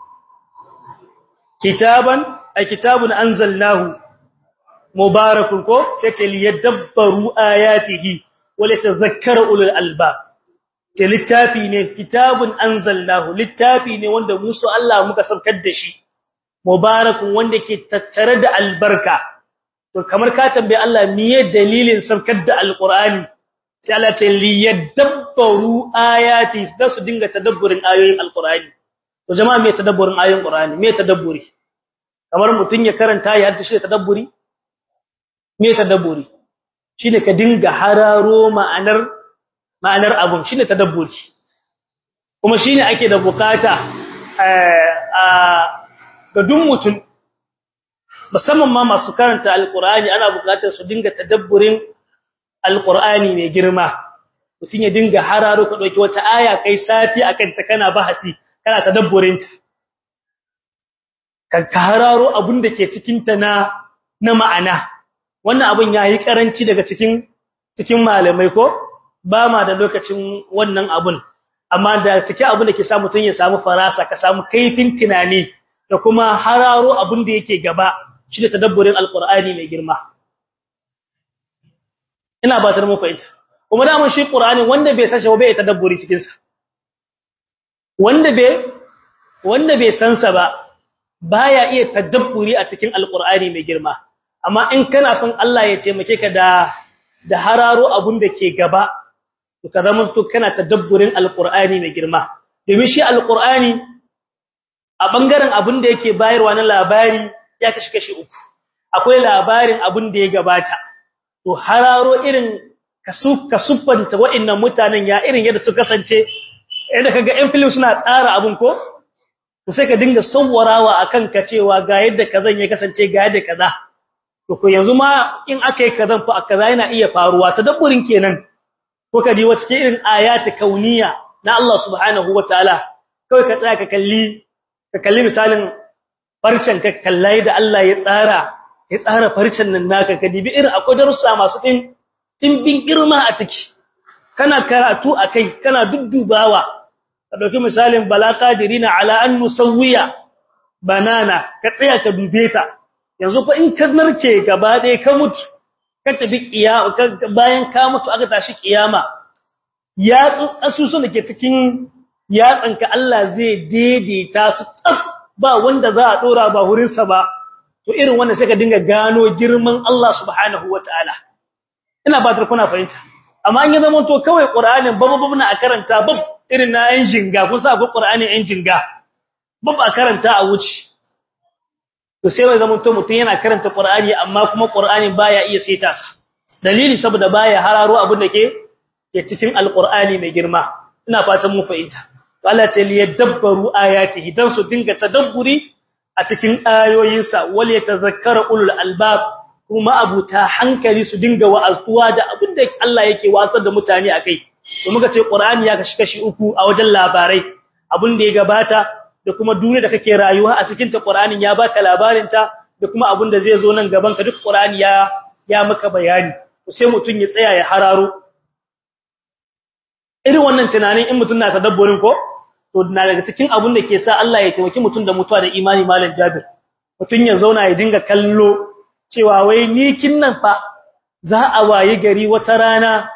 kitaban ay kitabun anzalnahu mubarakun ko sai ce liyadabbaru ayatihi wala tadhakkara ulul albab ce littafi ne kitabun anzalnahu littafi ne wanda musu Allah muka saukar da shi mubarakun wanda ke tattare da albarka to kamar ka tambaye Allah miye dalilin saukar da alqur'ani sai Allah ce liyadabbaru ayati da su dinga tadabburin ayoyin alqur'ani to jama'a me tadabburin ayoyin qur'ani me tadabburi kamar mutun ya karanta ya haddace shi tadabburi me tadabburi shine ka dinga hararo ma'anar ma'anar abun shine tadabburi kuma shine ake da bukata a ga duk mutum musamman ma masu karanta alqur'ani ana bukatar su dinga tadabburin alqur'ani mai girma mutun ya dinga hararo ka dauki wata aya kai sati akan ta kana bahasi kana tadabburin ta ka hararo abun da ke cikin ta na na ma'ana wannan abun yayi karanci daga cikin cikin malamai ko ba ma da lokacin wannan abun amma da take abun da ke sa mutun ya samu farasa ka samu kaifin tunani da kuma hararo abun da yake gaba shi da tadabburin alqur'ani mai girma ina ba ta mu fahimta kuma da mun shi qur'ani wanda bai san shi bai tadabburi cikin sa wanda bai wanda bai san sa ba baya iya tadabburi a cikin alqur'ani mai girma amma in kana son Allah ya taimake ka da da hararo abun da ke gaba to ka zama to kana tadabburin alqur'ani mai girma domin shi alqur'ani a bangaren abun da yake bayarwa na labari ya kashi kashi uku akwai labarin abun da ya gabata to hararo irin kasu kasuffanta wa'annan mutanen ya irin yadda su kasance idan kaga ɗan film suna tsara abun ko to sai ka dinga sawwarawa akan ka cewa ga yadda kazan ya kasance ga yadda kaza to ko yanzu ma in akai kazan fa kaza yana iya faruwa tadabburin kenan ko kadi wace irin ayati kauniya na Allah subhanahu wataala kai ka tsaya ka kalli ka kalli misalin farcen ka kallai da Allah ya tsara ya tsara farcen nan naka ka dibi irin akwai darussa masu din dimbin girma a ciki kana karatu akai kana duddubawa ka dauki misalin balaqadirina ala an musawwiya banana ka tsaya ka dube ta yanzu fa in ka narke gaba ɗaya ka mutu ka tafi kiyama bayan ka mutu aka tashi kiyama yatsu asusun da ke cikin yatsanka Allah zai daidaita su tsaf ba wanda za a dora ba hurinsa ba to irin wannan sai ka dinga gano girman Allah subhanahu wataala ina ba kuna fahimta amma an yi zaman to kawai qur'anin babu babu na a karanta bab irin na yan jinga kun sa akwai qur'anin yan jinga bab a karanta a wuce to sai wai zaman to mutun yana karanta qur'ani amma kuma qur'ani baya iya saita sa dalili saboda baya hararo abin da ke ke cikin alqur'ani mai girma ina fatan mu fahimta Allah ta liyadabbaru ayatihi dan su dinga tadabburi a cikin ayoyinsa wal yatazakkaru ulul albab kuma abuta hankali su dinga wa'azuwa da abin da Allah yake wasar da mutane akai to muka ce qur'ani ya kashi kashi uku a wajen labarai abin da ya gabata da kuma duniya da kake rayuwa a cikin ta qur'anin ya baka labarin ta da kuma abin da zai zo nan gaban ka duk qur'ani ya ya maka bayani to sai mutun ya tsaya ya hararo irin wannan tunanin in mutun na tadabburin ko to na daga cikin abun da ke sa Allah ya taimaki mutun da mutuwa da imani malam Jabir mutun ya zauna ya dinga kallo cewa wai ni kinnan fa za a waye gari wata rana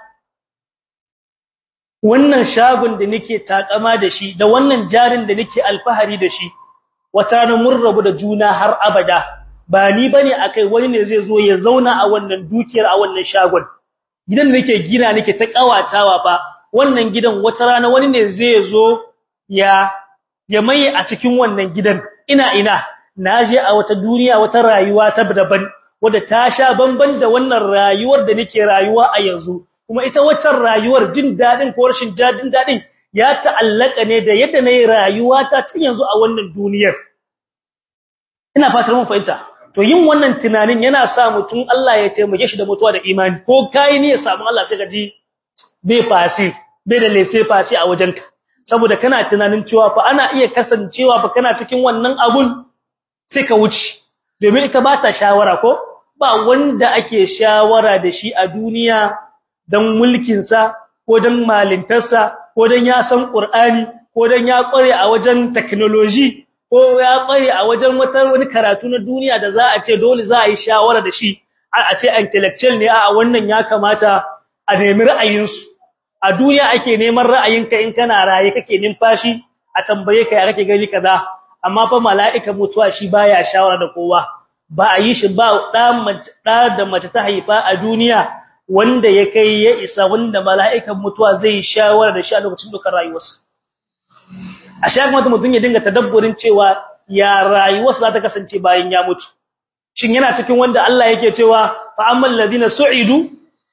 wannan shagon da nake takama da shi da wannan jarin da nake alfahari da shi wata rana mun rabu da juna har abada ba ni bane akai wani ne zai zo ya zauna a wannan dukiyar a wannan shagon gidan da nake gina nake ta kawatawa fa wannan gidan wata rana wani ne zai zo ya ya maye a cikin wannan gidan ina ina naje a wata duniya wata rayuwa ta daban wadda ta sha bamban da wannan rayuwar da nake rayuwa a yanzu kuma ita waccan rayuwar jin dadin ko rashin jin dadin ya ta'allaka ne da yadda nayi rayuwa ta tun yanzu a wannan duniyar ina fatar mun fahimta to yin wannan tunanin yana sa mutum Allah ya taimake shi da mutuwa da imani ko kai ne ya samu Allah sai ka ji bai fasi bai da lese fasi a wajenka saboda kana tunanin cewa fa ana iya kasancewa fa kana cikin wannan abun sai ka wuce domin ita ba ta shawara ko ba wanda ake shawara da shi a duniya dan mulkin sa ko dan malintarsa ko dan ya san Qur'ani ko dan ya kware a wajen technology ko ya kware a wajen wata wani karatu na duniya da za a ce dole za a yi shawara da shi a ce intellectual ne a wannan ya kamata a nemi ra'ayinsu a duniya ake neman ra'ayinka in kana raye kake numfashi a tambaye ka ya kake gani kaza amma fa mala'ikan mutuwa shi baya shawara da kowa ba a yi shi ba da mace da da mace ta haifa a duniya wanda ya kai ya isa wanda mala'ikan mutuwa zai shawara da shi a lokacin dukkan rayuwarsa a sha kuma mutum ya dinga tadabburin cewa ya rayuwarsa za ta kasance bayan ya mutu shin yana cikin wanda Allah yake cewa fa ammal ladina su'idu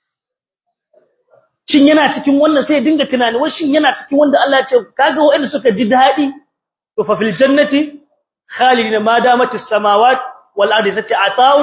shin yana cikin wannan sai dinga tunani wai shin yana cikin wanda Allah ya ce kaga wanda suka ji dadi to fa fil jannati khalidina ma damat as-samawat wal ardi sati ata'un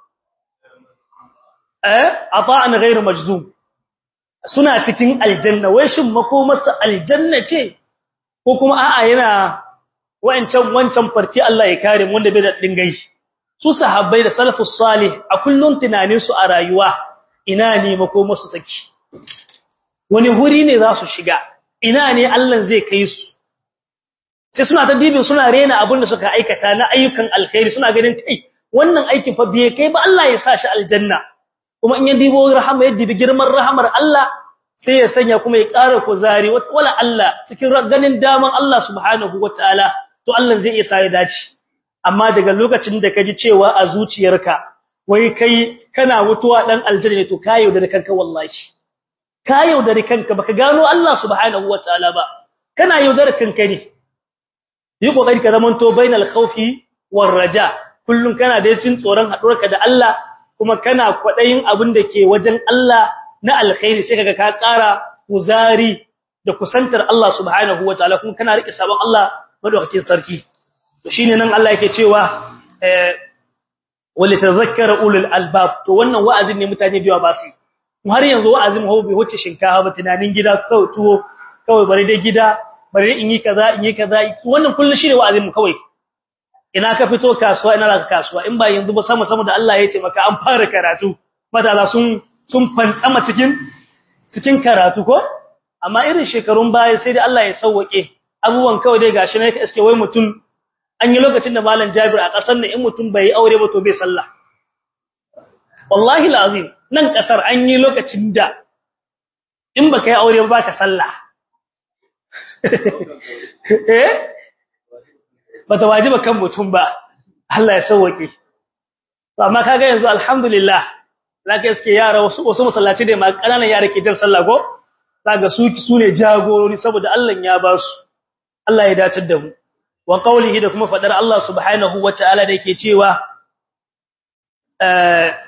eh ata'an ghayr majzum suna cikin aljanna wai shin makomarsa aljanna ce ko kuma a'a yana wancan wancan farti Allah ya kare mu wanda bai da dingai su sahabbai da salafus salih a kullun tunanin su a rayuwa ina ne makomarsu take wani huri ne za su shiga ina ne Allah zai kai su sai suna ta dibin suna rena abin da suka aikata na ayyukan alkhairi suna ganin kai wannan aikin fa bai kai ba Allah ya sa shi aljanna kuma in ya dibo rahama ya dibi girman rahamar Allah sai ya sanya kuma ya ƙara kuzari wala Allah cikin ganin daman Allah subhanahu wataala to Allah zai iya sa ya dace amma daga lokacin da kaji cewa a zuciyarka wai kai kana mutuwa dan aljanna to kayo da kanka wallahi ka yaudare kanka baka gano Allah subhanahu wataala ba kana yaudare kanka ne yi kokari ka zamanto bainal khawfi war raja kullun kana da cin tsoron haɗuwarka da Allah kuma kana kwadayin abin da ke wajen Allah na alkhairi sai kaga ka ƙara kuzari da kusantar Allah subhanahu wataala kuma kana rike sabon Allah madaukakin sarki to shine nan Allah yake cewa eh wali tadhakkara ulul albab to wannan wa'azin ne mutane biya ba su har yanzu wa'azin mu bai wuce shinkafa ba tunanin gida kawai tuwo kawai bari dai gida bari in yi kaza in yi kaza wannan kullu shi ne wa'azin mu kawai ina ka fito kasuwa ina ka kasuwa in ba yanzu ba sama sama da Allah ya ce maka an fara karatu matasa sun sun fantsama cikin cikin karatu ko amma irin shekarun baya sai da Allah ya sauwake abubuwan kawai dai gashi ne iske wai mutum an yi lokacin da malam Jabir a kasar nan in mutum bai aure ba to bai sallah wallahi alazim nan kasar an yi lokacin da in baka yi aure ba ka sallah eh bata wajiba kan mutum ba Allah ya sauwake to amma kaga yanzu alhamdulillah zaka iske yara wasu wasu masallaci da ma kananan yara ke jan sallah ko zaka su su ne jagorori saboda Allah ya ba su Allah ya dace da mu wa qawlihi da kuma fadar Allah subhanahu wataala da yake cewa eh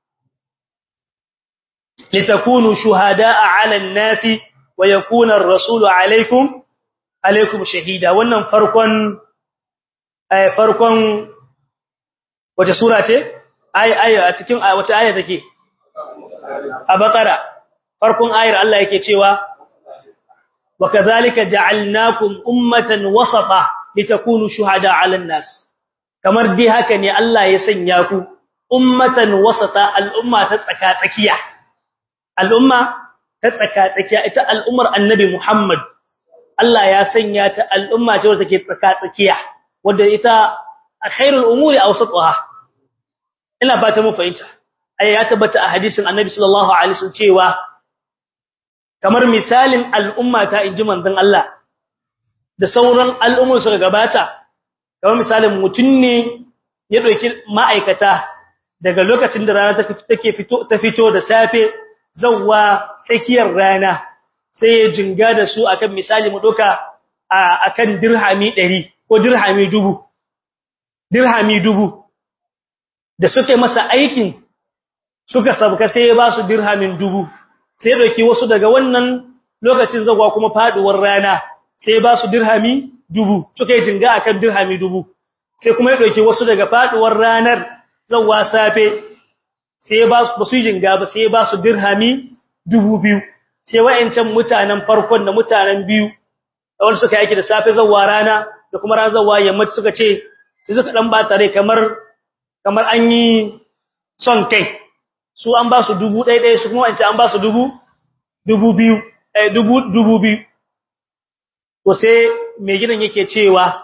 litakunu shuhada'a 'ala an-nasi wa yakuna ar-rasulu 'alaykum alaykum shahida wannan farkon eh farkon wace sura ce ay ay a cikin wace aya take a bakara farkon ayar Allah yake cewa wa kadhalika ja'alnakum ummatan wasata litakunu shuhada 'alan nas kamar dai haka ne Allah ya sanya ku ummatan wasata al'umma ta tsaka tsakiya al'umma ta tsaka tsakiya ita al'ummar annabi Muhammad Allah ya sanya ta al'umma ce wadda take tsaka tsakiya wadda ita khairul umuri awsatuha ina fata mu fahimta ai ya tabbata a hadisin annabi sallallahu alaihi wasallam cewa kamar misalin al'umma ta inji manzon Allah da sauran al'ummar suka gabata kamar misalin mutun ne ya dauki ma'aikata daga lokacin da rana take fito ta fito da safe zawwa tsakiyar rana sai ya jinga da su akan misali mu doka akan dirhami 100 ko dirhami 1000 dirhami 1000 da suke masa aikin suka sabka sai ya ba su dirhamin 1000 sai ya dauki wasu daga wannan lokacin zawwa kuma faduwar rana sai ya ba su dirhami 1000 suka yi jinga akan dirhami 1000 sai kuma ya dauki wasu daga faduwar ranar zawwa safe sai ba su basu jinga ba sai ba su dirhami 2000 sai wayancan mutanen farkon da mutanen biyu wanda suka yake da safe zawwa rana da kuma ran zawwa yammaci suka ce sai suka dan ba tare kamar kamar an yi son kai su an ba su 1000 su kuma wancan an ba su 2000 eh 2000 to sai mai gidan yake cewa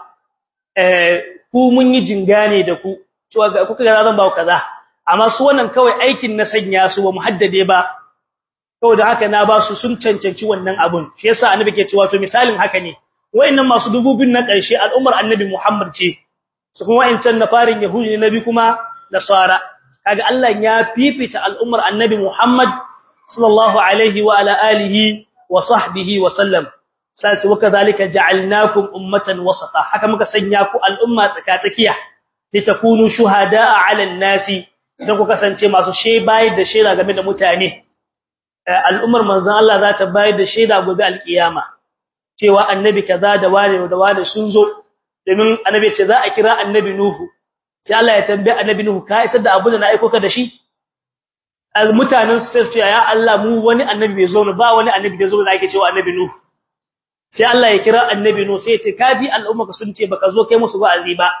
eh ku mun yi jinga ne da ku cewa ga kuka ga zan ba ku kaza amma su wannan kawai aikin na sanya su ba mu haddade ba kawai da haka na ba su sun cancanci wannan abun shi yasa annabi ke cewa to misalin haka ne wayannan masu dububin na ƙarshe al'ummar annabi Muhammad ce su kuma wayancan na farin yahudi ne nabi kuma nasara kaga Allah ya fifita al'ummar annabi Muhammad sallallahu alaihi wa ala alihi wa sahbihi wa sallam sai wa kadhalika ja'alnakum ummatan wasata haka muka sanya ku al'umma tsakatsakiya litakunu shuhada'a 'alan nasi don ku kasance masu bayar da shaida game da mutane al'ummar manzon Allah za ta bayar da shaida gobe alkiyama cewa annabi kaza da wani da wani sun zo domin annabi ce za a kira annabi nuhu sai Allah ya tambaye annabi nuhu ka isar da abu da na aiko ka da shi mutanen su sai ya Allah mu wani annabi bai zo ba wani annabi da zo da ake cewa annabi nuhu sai Allah ya kira annabi nuhu sai ya ce kaji al'umma ka sun ce baka zo kai musu wa'azi ba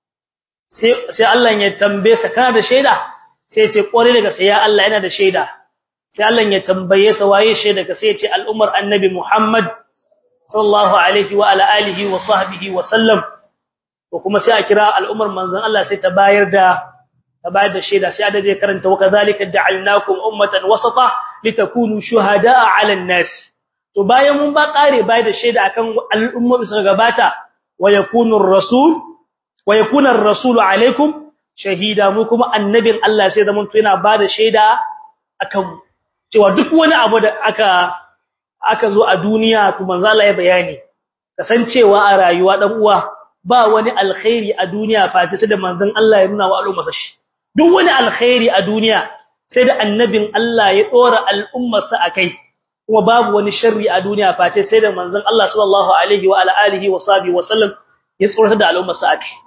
sai Allah ya tambaye sa kana da shaida sai ya ce kware daga sai ya Allah yana da shaida sai Allah ya tambaye sa waye shaida ka sai ya ce al'ummar annabi Muhammad sallallahu alaihi wa ala alihi wa sahbihi wa sallam ko kuma sai a kira al'ummar manzon Allah sai ta bayar da ta bayar da shaida sai da zai karanta wa kadhalika ja'alnakum ummatan wasata litakunu shuhada'a 'ala an-nas to bayan mun ba kare bayar da shaida akan al'ummar suka gabata wa yakunu ar-rasul wa yakuna ar-rasulu alaikum shahida mu kuma annabin Allah sai zaman to yana bada shaida akan cewa duk wani abu da aka aka zo a duniya to manzo Allah ya bayani kasancewa a rayuwa dan uwa ba wani alkhairi a duniya fati sai da manzon Allah ya nuna wa al'umma shi duk wani alkhairi a duniya sai da annabin Allah ya dora al'ummar sa akai kuma babu wani sharri a duniya fati sai da manzon Allah sallallahu alaihi wa alihi wa sahbihi wa sallam ya tsoratar da al'ummar sa akai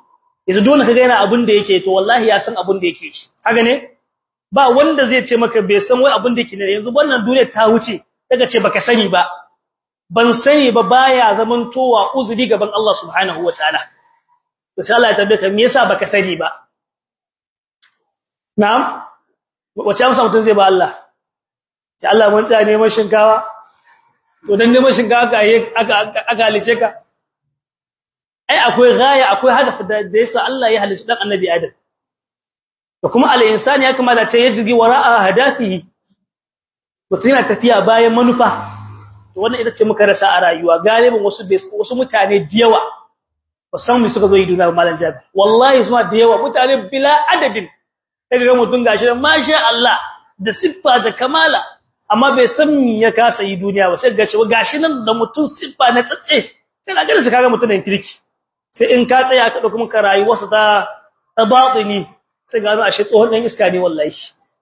yanzu dole kaga yana abin da yake to wallahi ya san abin da yake shi haka ne ba wanda zai ce maka bai san wai abin da yake ne yanzu wannan duniya ta wuce daga ce baka sani ba ban sani ba baya zaman towa uzuri gaban Allah subhanahu wataala to sai Allah ya tambaye ka me yasa baka sani ba na'am wace amsa mutun zai ba Allah sai Allah mun tsaya neman shinkawa to dan neman shinkawa ka aka aka halice ka ai akwai gaya akwai hadafi da yasa Allah ya halice dan annabi Adam to kuma al-insani ya kamata ta yaji wara'a hadafihi mutum yana tafiya bayan manufa to wannan ita ce muka rasa a rayuwa galibin wasu wasu mutane da yawa ba san mu suka zo yi duniya malan jabi wallahi suna da yawa mutane bila adadin kaga mutum gashi masha Allah da siffa da kamala amma bai san me ya kasa yi duniya ba sai gashi gashi nan da mutum siffa na tsatse kana ganin shi kaga mutum da kirki sai in ka tsaya ka dauko maka rayuwarsa ta ta batini sai ga ashe tsohon dan iska ne wallahi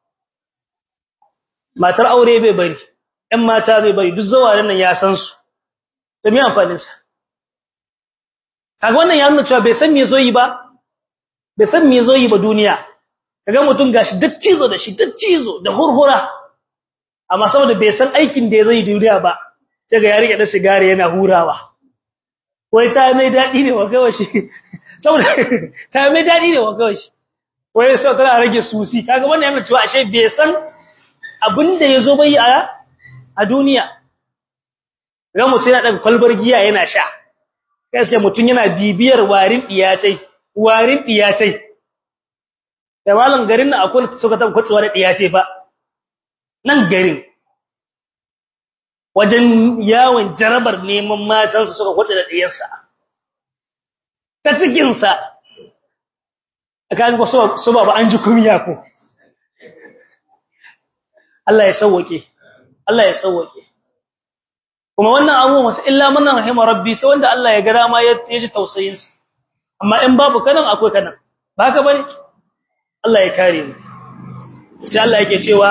matar aure bai bari ɗan mata bai bari duk zawarin nan ya san su to me amfanin sa kaga wannan ya nuna cewa bai san me zo yi ba bai san me zo yi ba duniya kaga mutum gashi duk cizo da shi duk cizo da hurhura amma saboda bai san aikin da zai duniya ba sai ga ya rike da sigari yana hurawa wai ta mai dadi ne wa kawai shi saboda ta mai dadi ne wa kawai shi wai sai tana rage susi kaga wannan yana cewa ashe bai san abinda yazo bai a a duniya ga mutum yana daga kwalbar giya yana sha kai sai mutum yana bibiyar warin diyatai warin diyatai da malan garin nan akwai suka tabbata kwatsuwa da diyatai ba nan garin wajen yawon jarabar neman matansu suka kwatsa da diyarsa ta cikinsa kan ko so ba an ji kumiya ko Allah ya sauke Allah ya sauke kuma wannan abu wasu illa man rahima rabbi sai wanda Allah ya ga dama ya ji tausayin sa amma in babu kanan akwai kanan baka bane Allah ya kare mu sai Allah yake cewa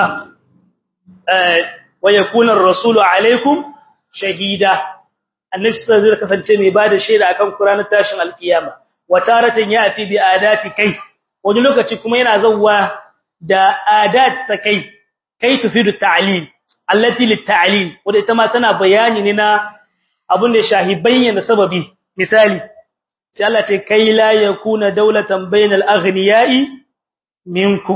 wa yakuna ar-rasulu alaikum shahida annabi sallallahu alaihi kasance mai bada shaida akan Qur'anin tashin alkiyama wa taratan yati bi adati kai wani lokaci kuma yana zawwa da adat ta kai kai tufidu ta'lil allati lit-ta'lil wanda ita ma tana bayani ne na abun da shahi bayyana sababi misali sai Allah ce kai la yakuna dawlatan bainal aghniya'i minkum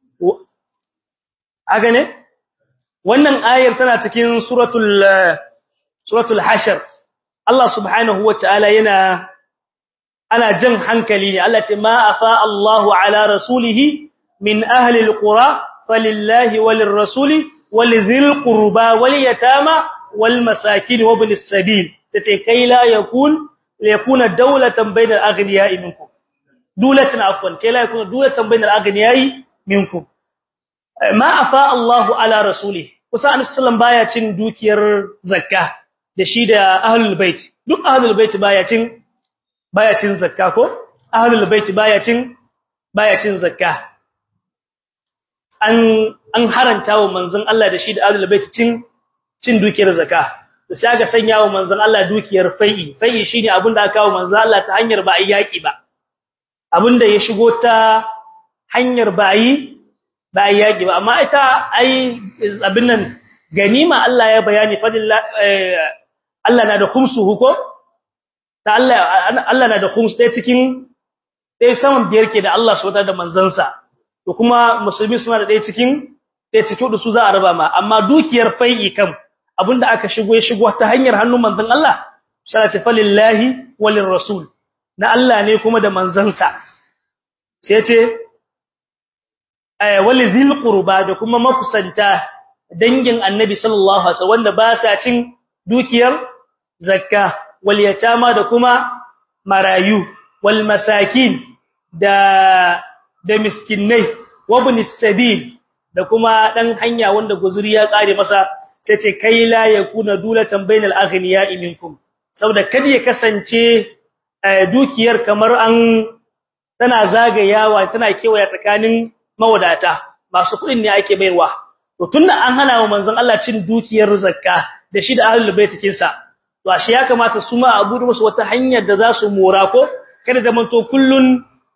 aga ne wannan ayar tana cikin suratul suratul hashr Allah subhanahu wataala yana ana jan hankali ne Allah ce ma afa Allahu ala rasulihi min ahli alqura falillahi walirrasuli walidhil qurba walyatama walmasakin wabnis sabil tace kai la yakun yakuna dawlatan bainal aghniya'i minkum dulatan afwan kai la yakuna dulatan bainal aghniya'i minkum ma afa Allahu ala rasulihi kusa annabi sallallahu baya cin dukiyar zakka da shi da ahlul bait duk ahlul bait baya cin baya cin zakka ko ahlul bait baya cin baya cin zakka an an haranta wa manzon Allah da shi da ahlul bait cin cin dukiyar zakka to sai aka sanya wa manzon Allah dukiyar fai'i fai'i shine abinda aka kawo manzon Allah ta hanyar ba yaki ba abinda ya shigo ta hanyar ba yi ba yaki ba amma ita ai abin nan ganima Allah ya bayani fadilla Allah na da khumsuhu ko ta Allah Allah na da khums dai cikin dai saman biyar ke da Allah subhanahu da manzansa to kuma musulmi suna da dai cikin dai cikin da su za a raba ma amma dukiyar fai'i kam abinda aka shigo ya shigo ta hanyar hannun manzon Allah sallati falillahi walir rasul na Allah ne kuma da manzansa sai ce walizil qurba da kuma makusanta dangin annabi sallallahu alaihi wasallam wanda ba sa cin dukiyar zakka wal yatama da kuma marayu wal masakin da da miskinai wabnis sabil da kuma dan hanya wanda guzuri ya kare masa sai ce kai la yakuna dulatan bainal aghniya'i minkum saboda kada ya kasance dukiyar kamar an tana zagayawa tana kewaya tsakanin mawadata masu kudin ne ake baiwa to tunda an hana wa manzon Allah cin dukiyar zakka da shi da ahlul baitikin sa to ashe ya kamata su ma abu da musu wata hanyar da za su mora ko kada da manto kullun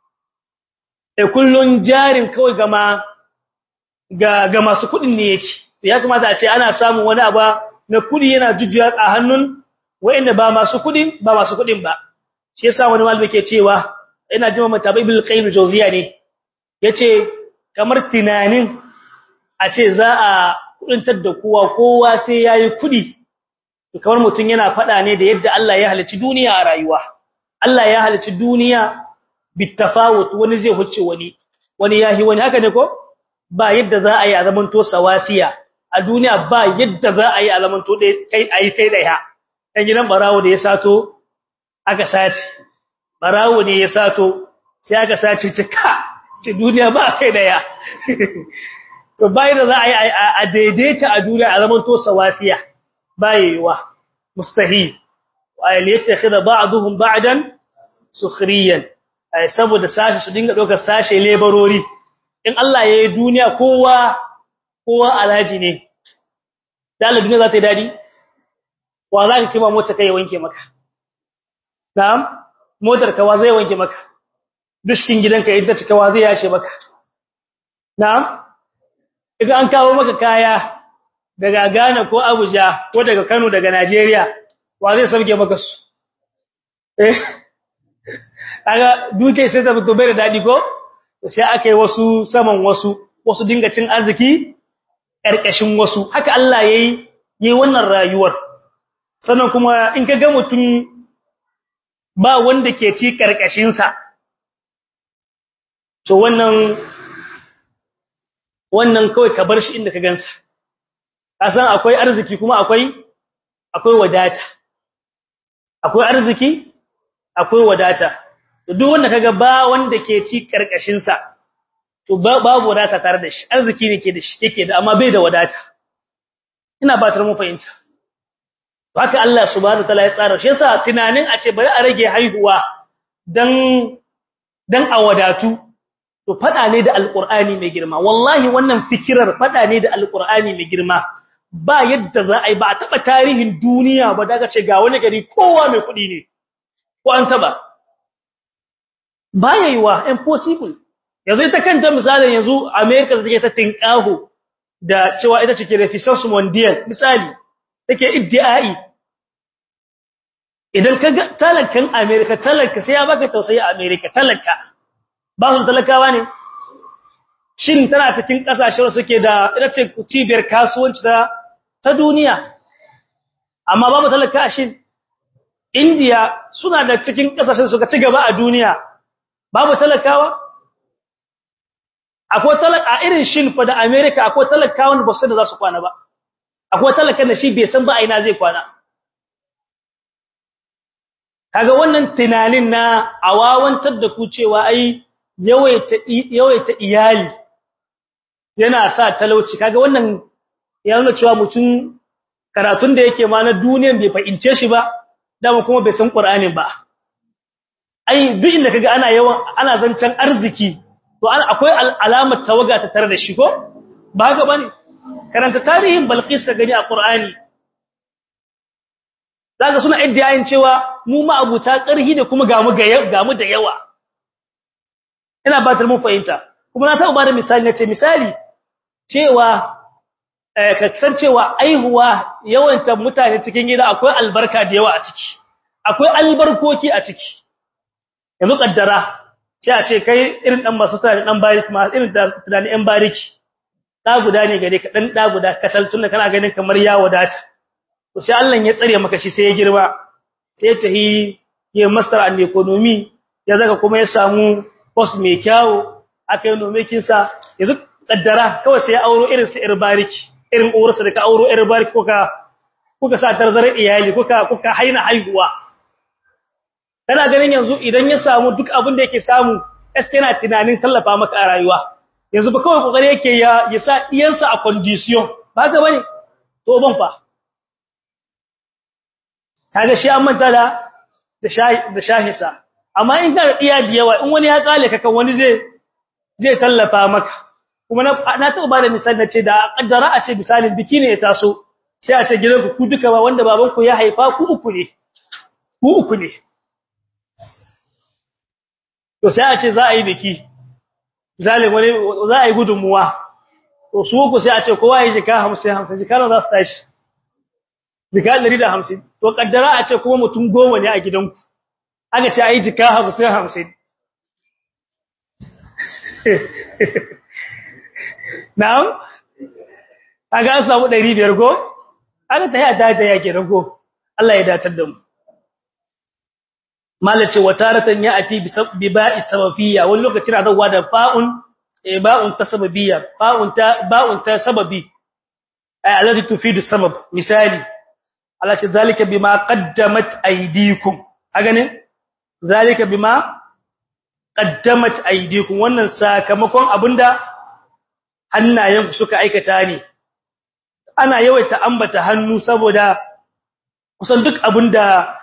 eh kullun jarin kawai gama ga ga masu kudin ne yake ya kamata a ce ana samun wani abu na kudi yana jujjuya a hannun wa'inda ba masu kudin ba masu kudin ba shi yasa wani malami ke cewa ina jima matabai bil qayyim jawziya ne yace kamar tunanin a ce za a kudintar da kowa kowa sai yayi kudi to kamar mutun yana fada ne da yadda Allah ya halicci duniya a rayuwa Allah ya halicci duniya bitafawut wani zai huce wani wani yahi wani haka ne ko ba yadda za a yi a zamanto sawasiya a duniya ba yadda za a yi a zamanto kai ayi kai daya kan gidan barawo da ya sato aka sace barawo ne ya sato sai aka sace cika ce duniya ba kai daya to bai da za a yi a daidaita a duniya a zamanto sawasiya bayewa mustahil wa yattakhidha ba'dhum ba'dan sukhriyan saboda sashi su dinga dokar sashe lebarori in Allah ya yi duniya kowa kowa alhaji ne dalar duniya za ta yi dadi wa za ka kima mota kai wanke maka na'am motar kawa zai wanke maka dushkin gidanka idan ta cika wa zai yashe maka na'am idan an kawo maka kaya daga Ghana ko Abuja ko daga Kano daga Najeriya wa zai sauke maka su eh kaga duke sai ta fito bai da dadi ko sai aka yi wasu saman wasu wasu dinga cin arziki karkashin wasu haka Allah yayi yi wannan rayuwar sannan kuma in ka ga mutum ba wanda ke ci karkashin sa to wannan wannan kawai ka bar shi inda ka gansa kasan akwai arziki kuma akwai akwai wadata akwai arziki akwai wadata duk wanda kaga ba wanda ke ci karkashin sa to babu wadata tare da shi arziki ne ke da shi yake da amma bai da wadata ina batar mu fahimta haka Allah subhanahu wataala ya tsara shi yasa tunanin a ce bari a rage haihuwa dan dan a wadatu to fada ne da alqur'ani mai girma wallahi wannan fikirar fada ne da alqur'ani mai girma ba yadda za a yi ba a taba tarihin duniya ba daga ce ga wani gari kowa mai kudi ne ko an taba baya yiwa impossible yanzu ita kanta misalin yanzu America da take ta tinkaho da cewa ita ce ke reficence mondial misali take iddiai idan kaga talakan America talaka sai ya baka tausayi a America talaka ba su talakawa ne shin tana cikin kasashen suke da ita ce cibiyar kasuwanci ta ta duniya amma babu talaka a shin India suna da cikin kasashen suka ci gaba a duniya babu talakawa akwai talaka a irin shin fa da America akwai talakawan ba su da za su kwana ba akwai talakan da shi bai san ba a ina zai kwana kaga wannan tunanin na awawantar da ku cewa ai yawaita yawaita iyali yana sa talauci kaga wannan ya nuna cewa mutum karatun da yake ma na duniyan bai fahimce shi ba dama kuma bai san Qur'anin ba ai duk inda kaga ana yawan ana zancan arziki to ana akwai alamar tawaga ta tare da shi ko ba haka bane karanta tarihin Balqis ka gani a Qur'ani zaka suna iddiyayin cewa mu ma abuta ƙarhi da kuma gamu ga gamu da yawa ina batar mun fahimta kuma na taɓa bada misali nace misali cewa ka san cewa aihuwa yawanta mutane cikin gida akwai albarka da yawa a ciki akwai albarkoki a ciki yanzu kaddara sai a ce kai irin dan masu tsari dan bariki ma irin da tunani yan bariki da guda ne gare ka dan da guda kasal tunda kana ganin kamar ya wadata to sai Allah ya tsare maka shi sai ya girma sai ta yi ya master an economy ya zaka kuma ya samu post mai kyawu aka yi nomekin sa yanzu kaddara kawai sai ya auro irin su irbariki irin uwarsa da ka auro irbariki kuka kuka sa tarzarar iyali kuka kuka haina haihuwa kana ganin yanzu idan ya samu duk abin da yake samu es yana tunanin tallafa maka a rayuwa yanzu ba kawai kokari yake ya ya sa iyansa a condition ba ga bane to ban fa kaga shi an manta da da shahi da shahisa amma in ka iya da yawa in wani ya kale ka kan wani zai zai tallafa maka kuma na na taɓa bada misali nace da kaddara a ce misalin biki ne ya taso sai a ce gidanku ku duka ba wanda babanku ya haifa ku uku ne ku uku ne to sai a ce za a yi biki zalim wani za a yi gudunmuwa to su ku sai a ce kowa ya jika 50 50 jika za su tashi jika 150 to kaddara a ce kuma mutum goma ne a gidanku aka ce ayi jika 50 50 na'am kaga an samu 500 go aka ta yi a dada yake rago Allah ya datar da mu malace wataratan ya ati bi ba'i sababiyya wani lokaci na zawa da fa'un e ba'un ta sababiyya fa'un ta ba'un ta sababi ay alladhi tufidu sabab misali Allah ce zalika bima qaddamat aydikum kaga ne zalika bima qaddamat aydikum wannan sakamakon abinda hannayenku suka aikata ne ana yawaita ambata hannu saboda kusan duk abinda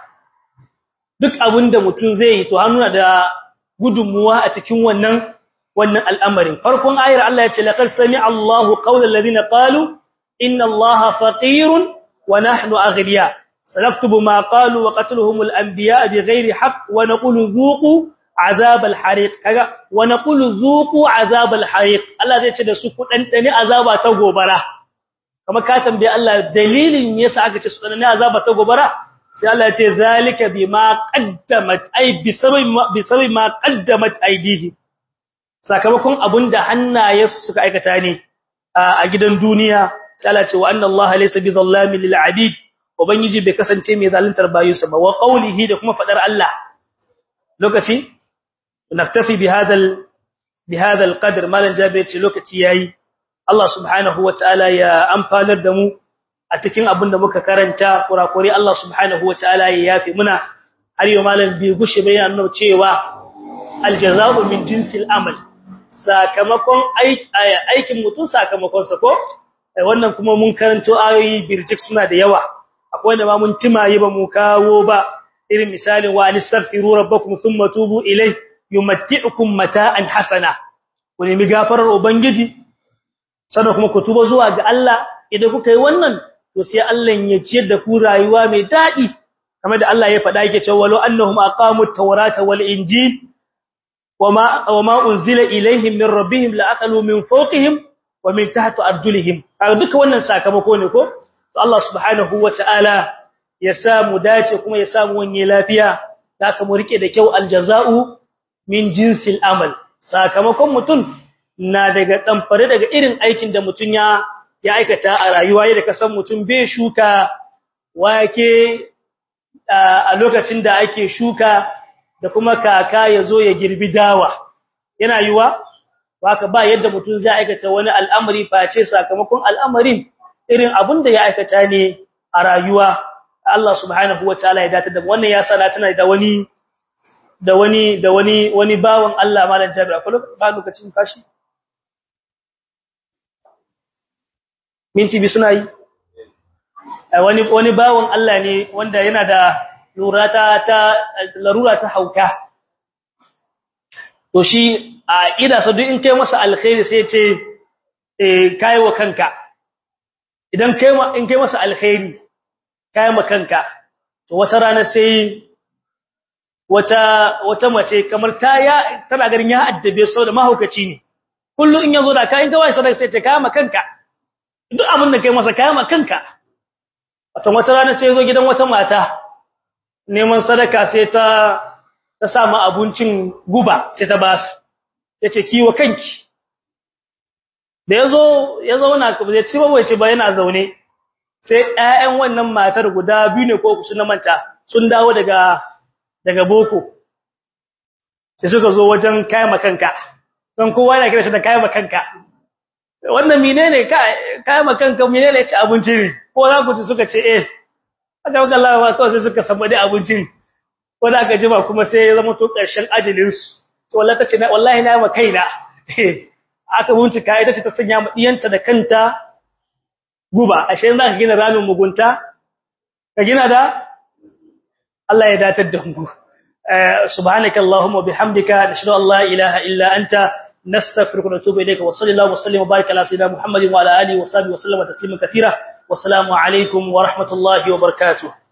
duk abinda mutum zai yi to hannu da gudunmuwa a cikin wannan wannan al'amarin farkon ayar Allah ya ce laqad sami'a Allahu qawla alladhina qalu inna Allaha faqirun wa nahnu aghniya sanaktubu ma qalu wa qatluhumul anbiya bighairi haqq wa naqulu dhuqu azab al-hariq kaga wa naqulu dhuqu azab al-hariq Allah zai ce da su ku dandane azaba ta gobara kama ka tambaye Allah dalilin yasa aka ce su dandane azaba ta gobara sai Allah ya ce zalika bima qaddamat ay bisabi bisabi ma qaddamat aydihi sakamakon abunda hannaye suka aikata ne a gidan duniya sai Allah ya ce wa anna Allah laysa bizallamin lil abid ubangiji bai kasance mai zaluntar bayinsa ba wa qawlihi da kuma fadar Allah lokaci naktafi bihadal bihadal qadr malan jabe ce lokaci yayi Allah subhanahu wataala ya amfanar da mu a cikin abin da muka karanta kurakure Allah subhanahu wataala ya yafi muna har yau malan bi gushe bayan nuna cewa aljazaa'u min jinsil amal sakamakon aikin mutum sakamakon sa ko wannan kuma mun karanto ayoyi birjik suna da yawa akwai da ma mun timaye ba mu kawo ba irin misalin wa anistaghfiru rabbakum thumma tubu ilayhi yumatti'ukum mata'an hasana ku nemi gafarar ubangiji sannan kuma ku tuba zuwa ga Allah idan kuka yi wannan to sai Allah ya ciyar da ku rayuwa mai dadi kamar da Allah ya faɗa yake cewa walau annahum aqamut tawrata wal injil wama wama unzila ilaihim min rabbihim la akalu min fawqihim wa min tahti arjulihim kaga duka wannan sakamako ne ko to Allah subhanahu wataala ya samu dace kuma ya samu wani lafiya haka mu rike da kyau aljaza'u min jinsil amal sakamakon mutum na daga damfare daga irin aikin da mutum ya ya aikata a rayuwa yadda kasan mutum bai shuka wake a lokacin da ake shuka da kuma kaka yazo ya girbi dawa yana yiwa haka ba yadda mutum zai aikata wani al'amari face sakamakon al'amarin irin abin da ya aikata ne a rayuwa Allah subhanahu wataala ya dace da wannan ya sana tana da wani da wani da wani wani bawon Allah malam Jabir akwai ba lokacin kashi minti bi suna yi wani wani bawon Allah ne wanda yana da lurata ta larura ta hauka to shi a ida sa duk in kai masa alkhairi sai ya ce eh kai wa kanka idan kai in kai masa alkhairi kai ma kanka to wata rana sai wata wata mace kamar ta ya tana garin ya addabe sau da mahaukaci ne kullu in yazo da ka in kawai sai sai ta kama kanka duk abin da kai masa kama kanka wata wata rana sai yazo gidan wata mata neman sadaka sai ta ta samu abincin guba sai ta basu yace kiwo kanki da yazo ya zauna ka bai ci ba bai ci ba yana zaune sai ƴaƴan wannan matar guda biyu ne ko ku sun manta sun dawo daga daga boko sai suka zo wajen kayan makanka don kowa yana kira shi da kayan makanka wannan menene kayan makanka menene ya ci abinci ne ko za ku ci suka ce eh aka maka Allah ba kawai sai suka samu dai abincin ko da aka jima kuma sai ya zama to ƙarshen ajalin su to wallahi ta ce na wallahi na ma kaina aka bincika ita ce ta sanya ma diyanta da kanta guba ashe za ka gina ramin mugunta ka gina da Allah ya datar da mu subhanaka allahumma bihamdika nashhadu an la ilaha illa anta nastaghfiruka wa natubu ilayka wa sallallahu wa sallim wa barik ala sayyidina muhammadin wa ala alihi wa sahbihi wa sallama tasliman katira wa assalamu alaikum wa rahmatullahi wa barakatuh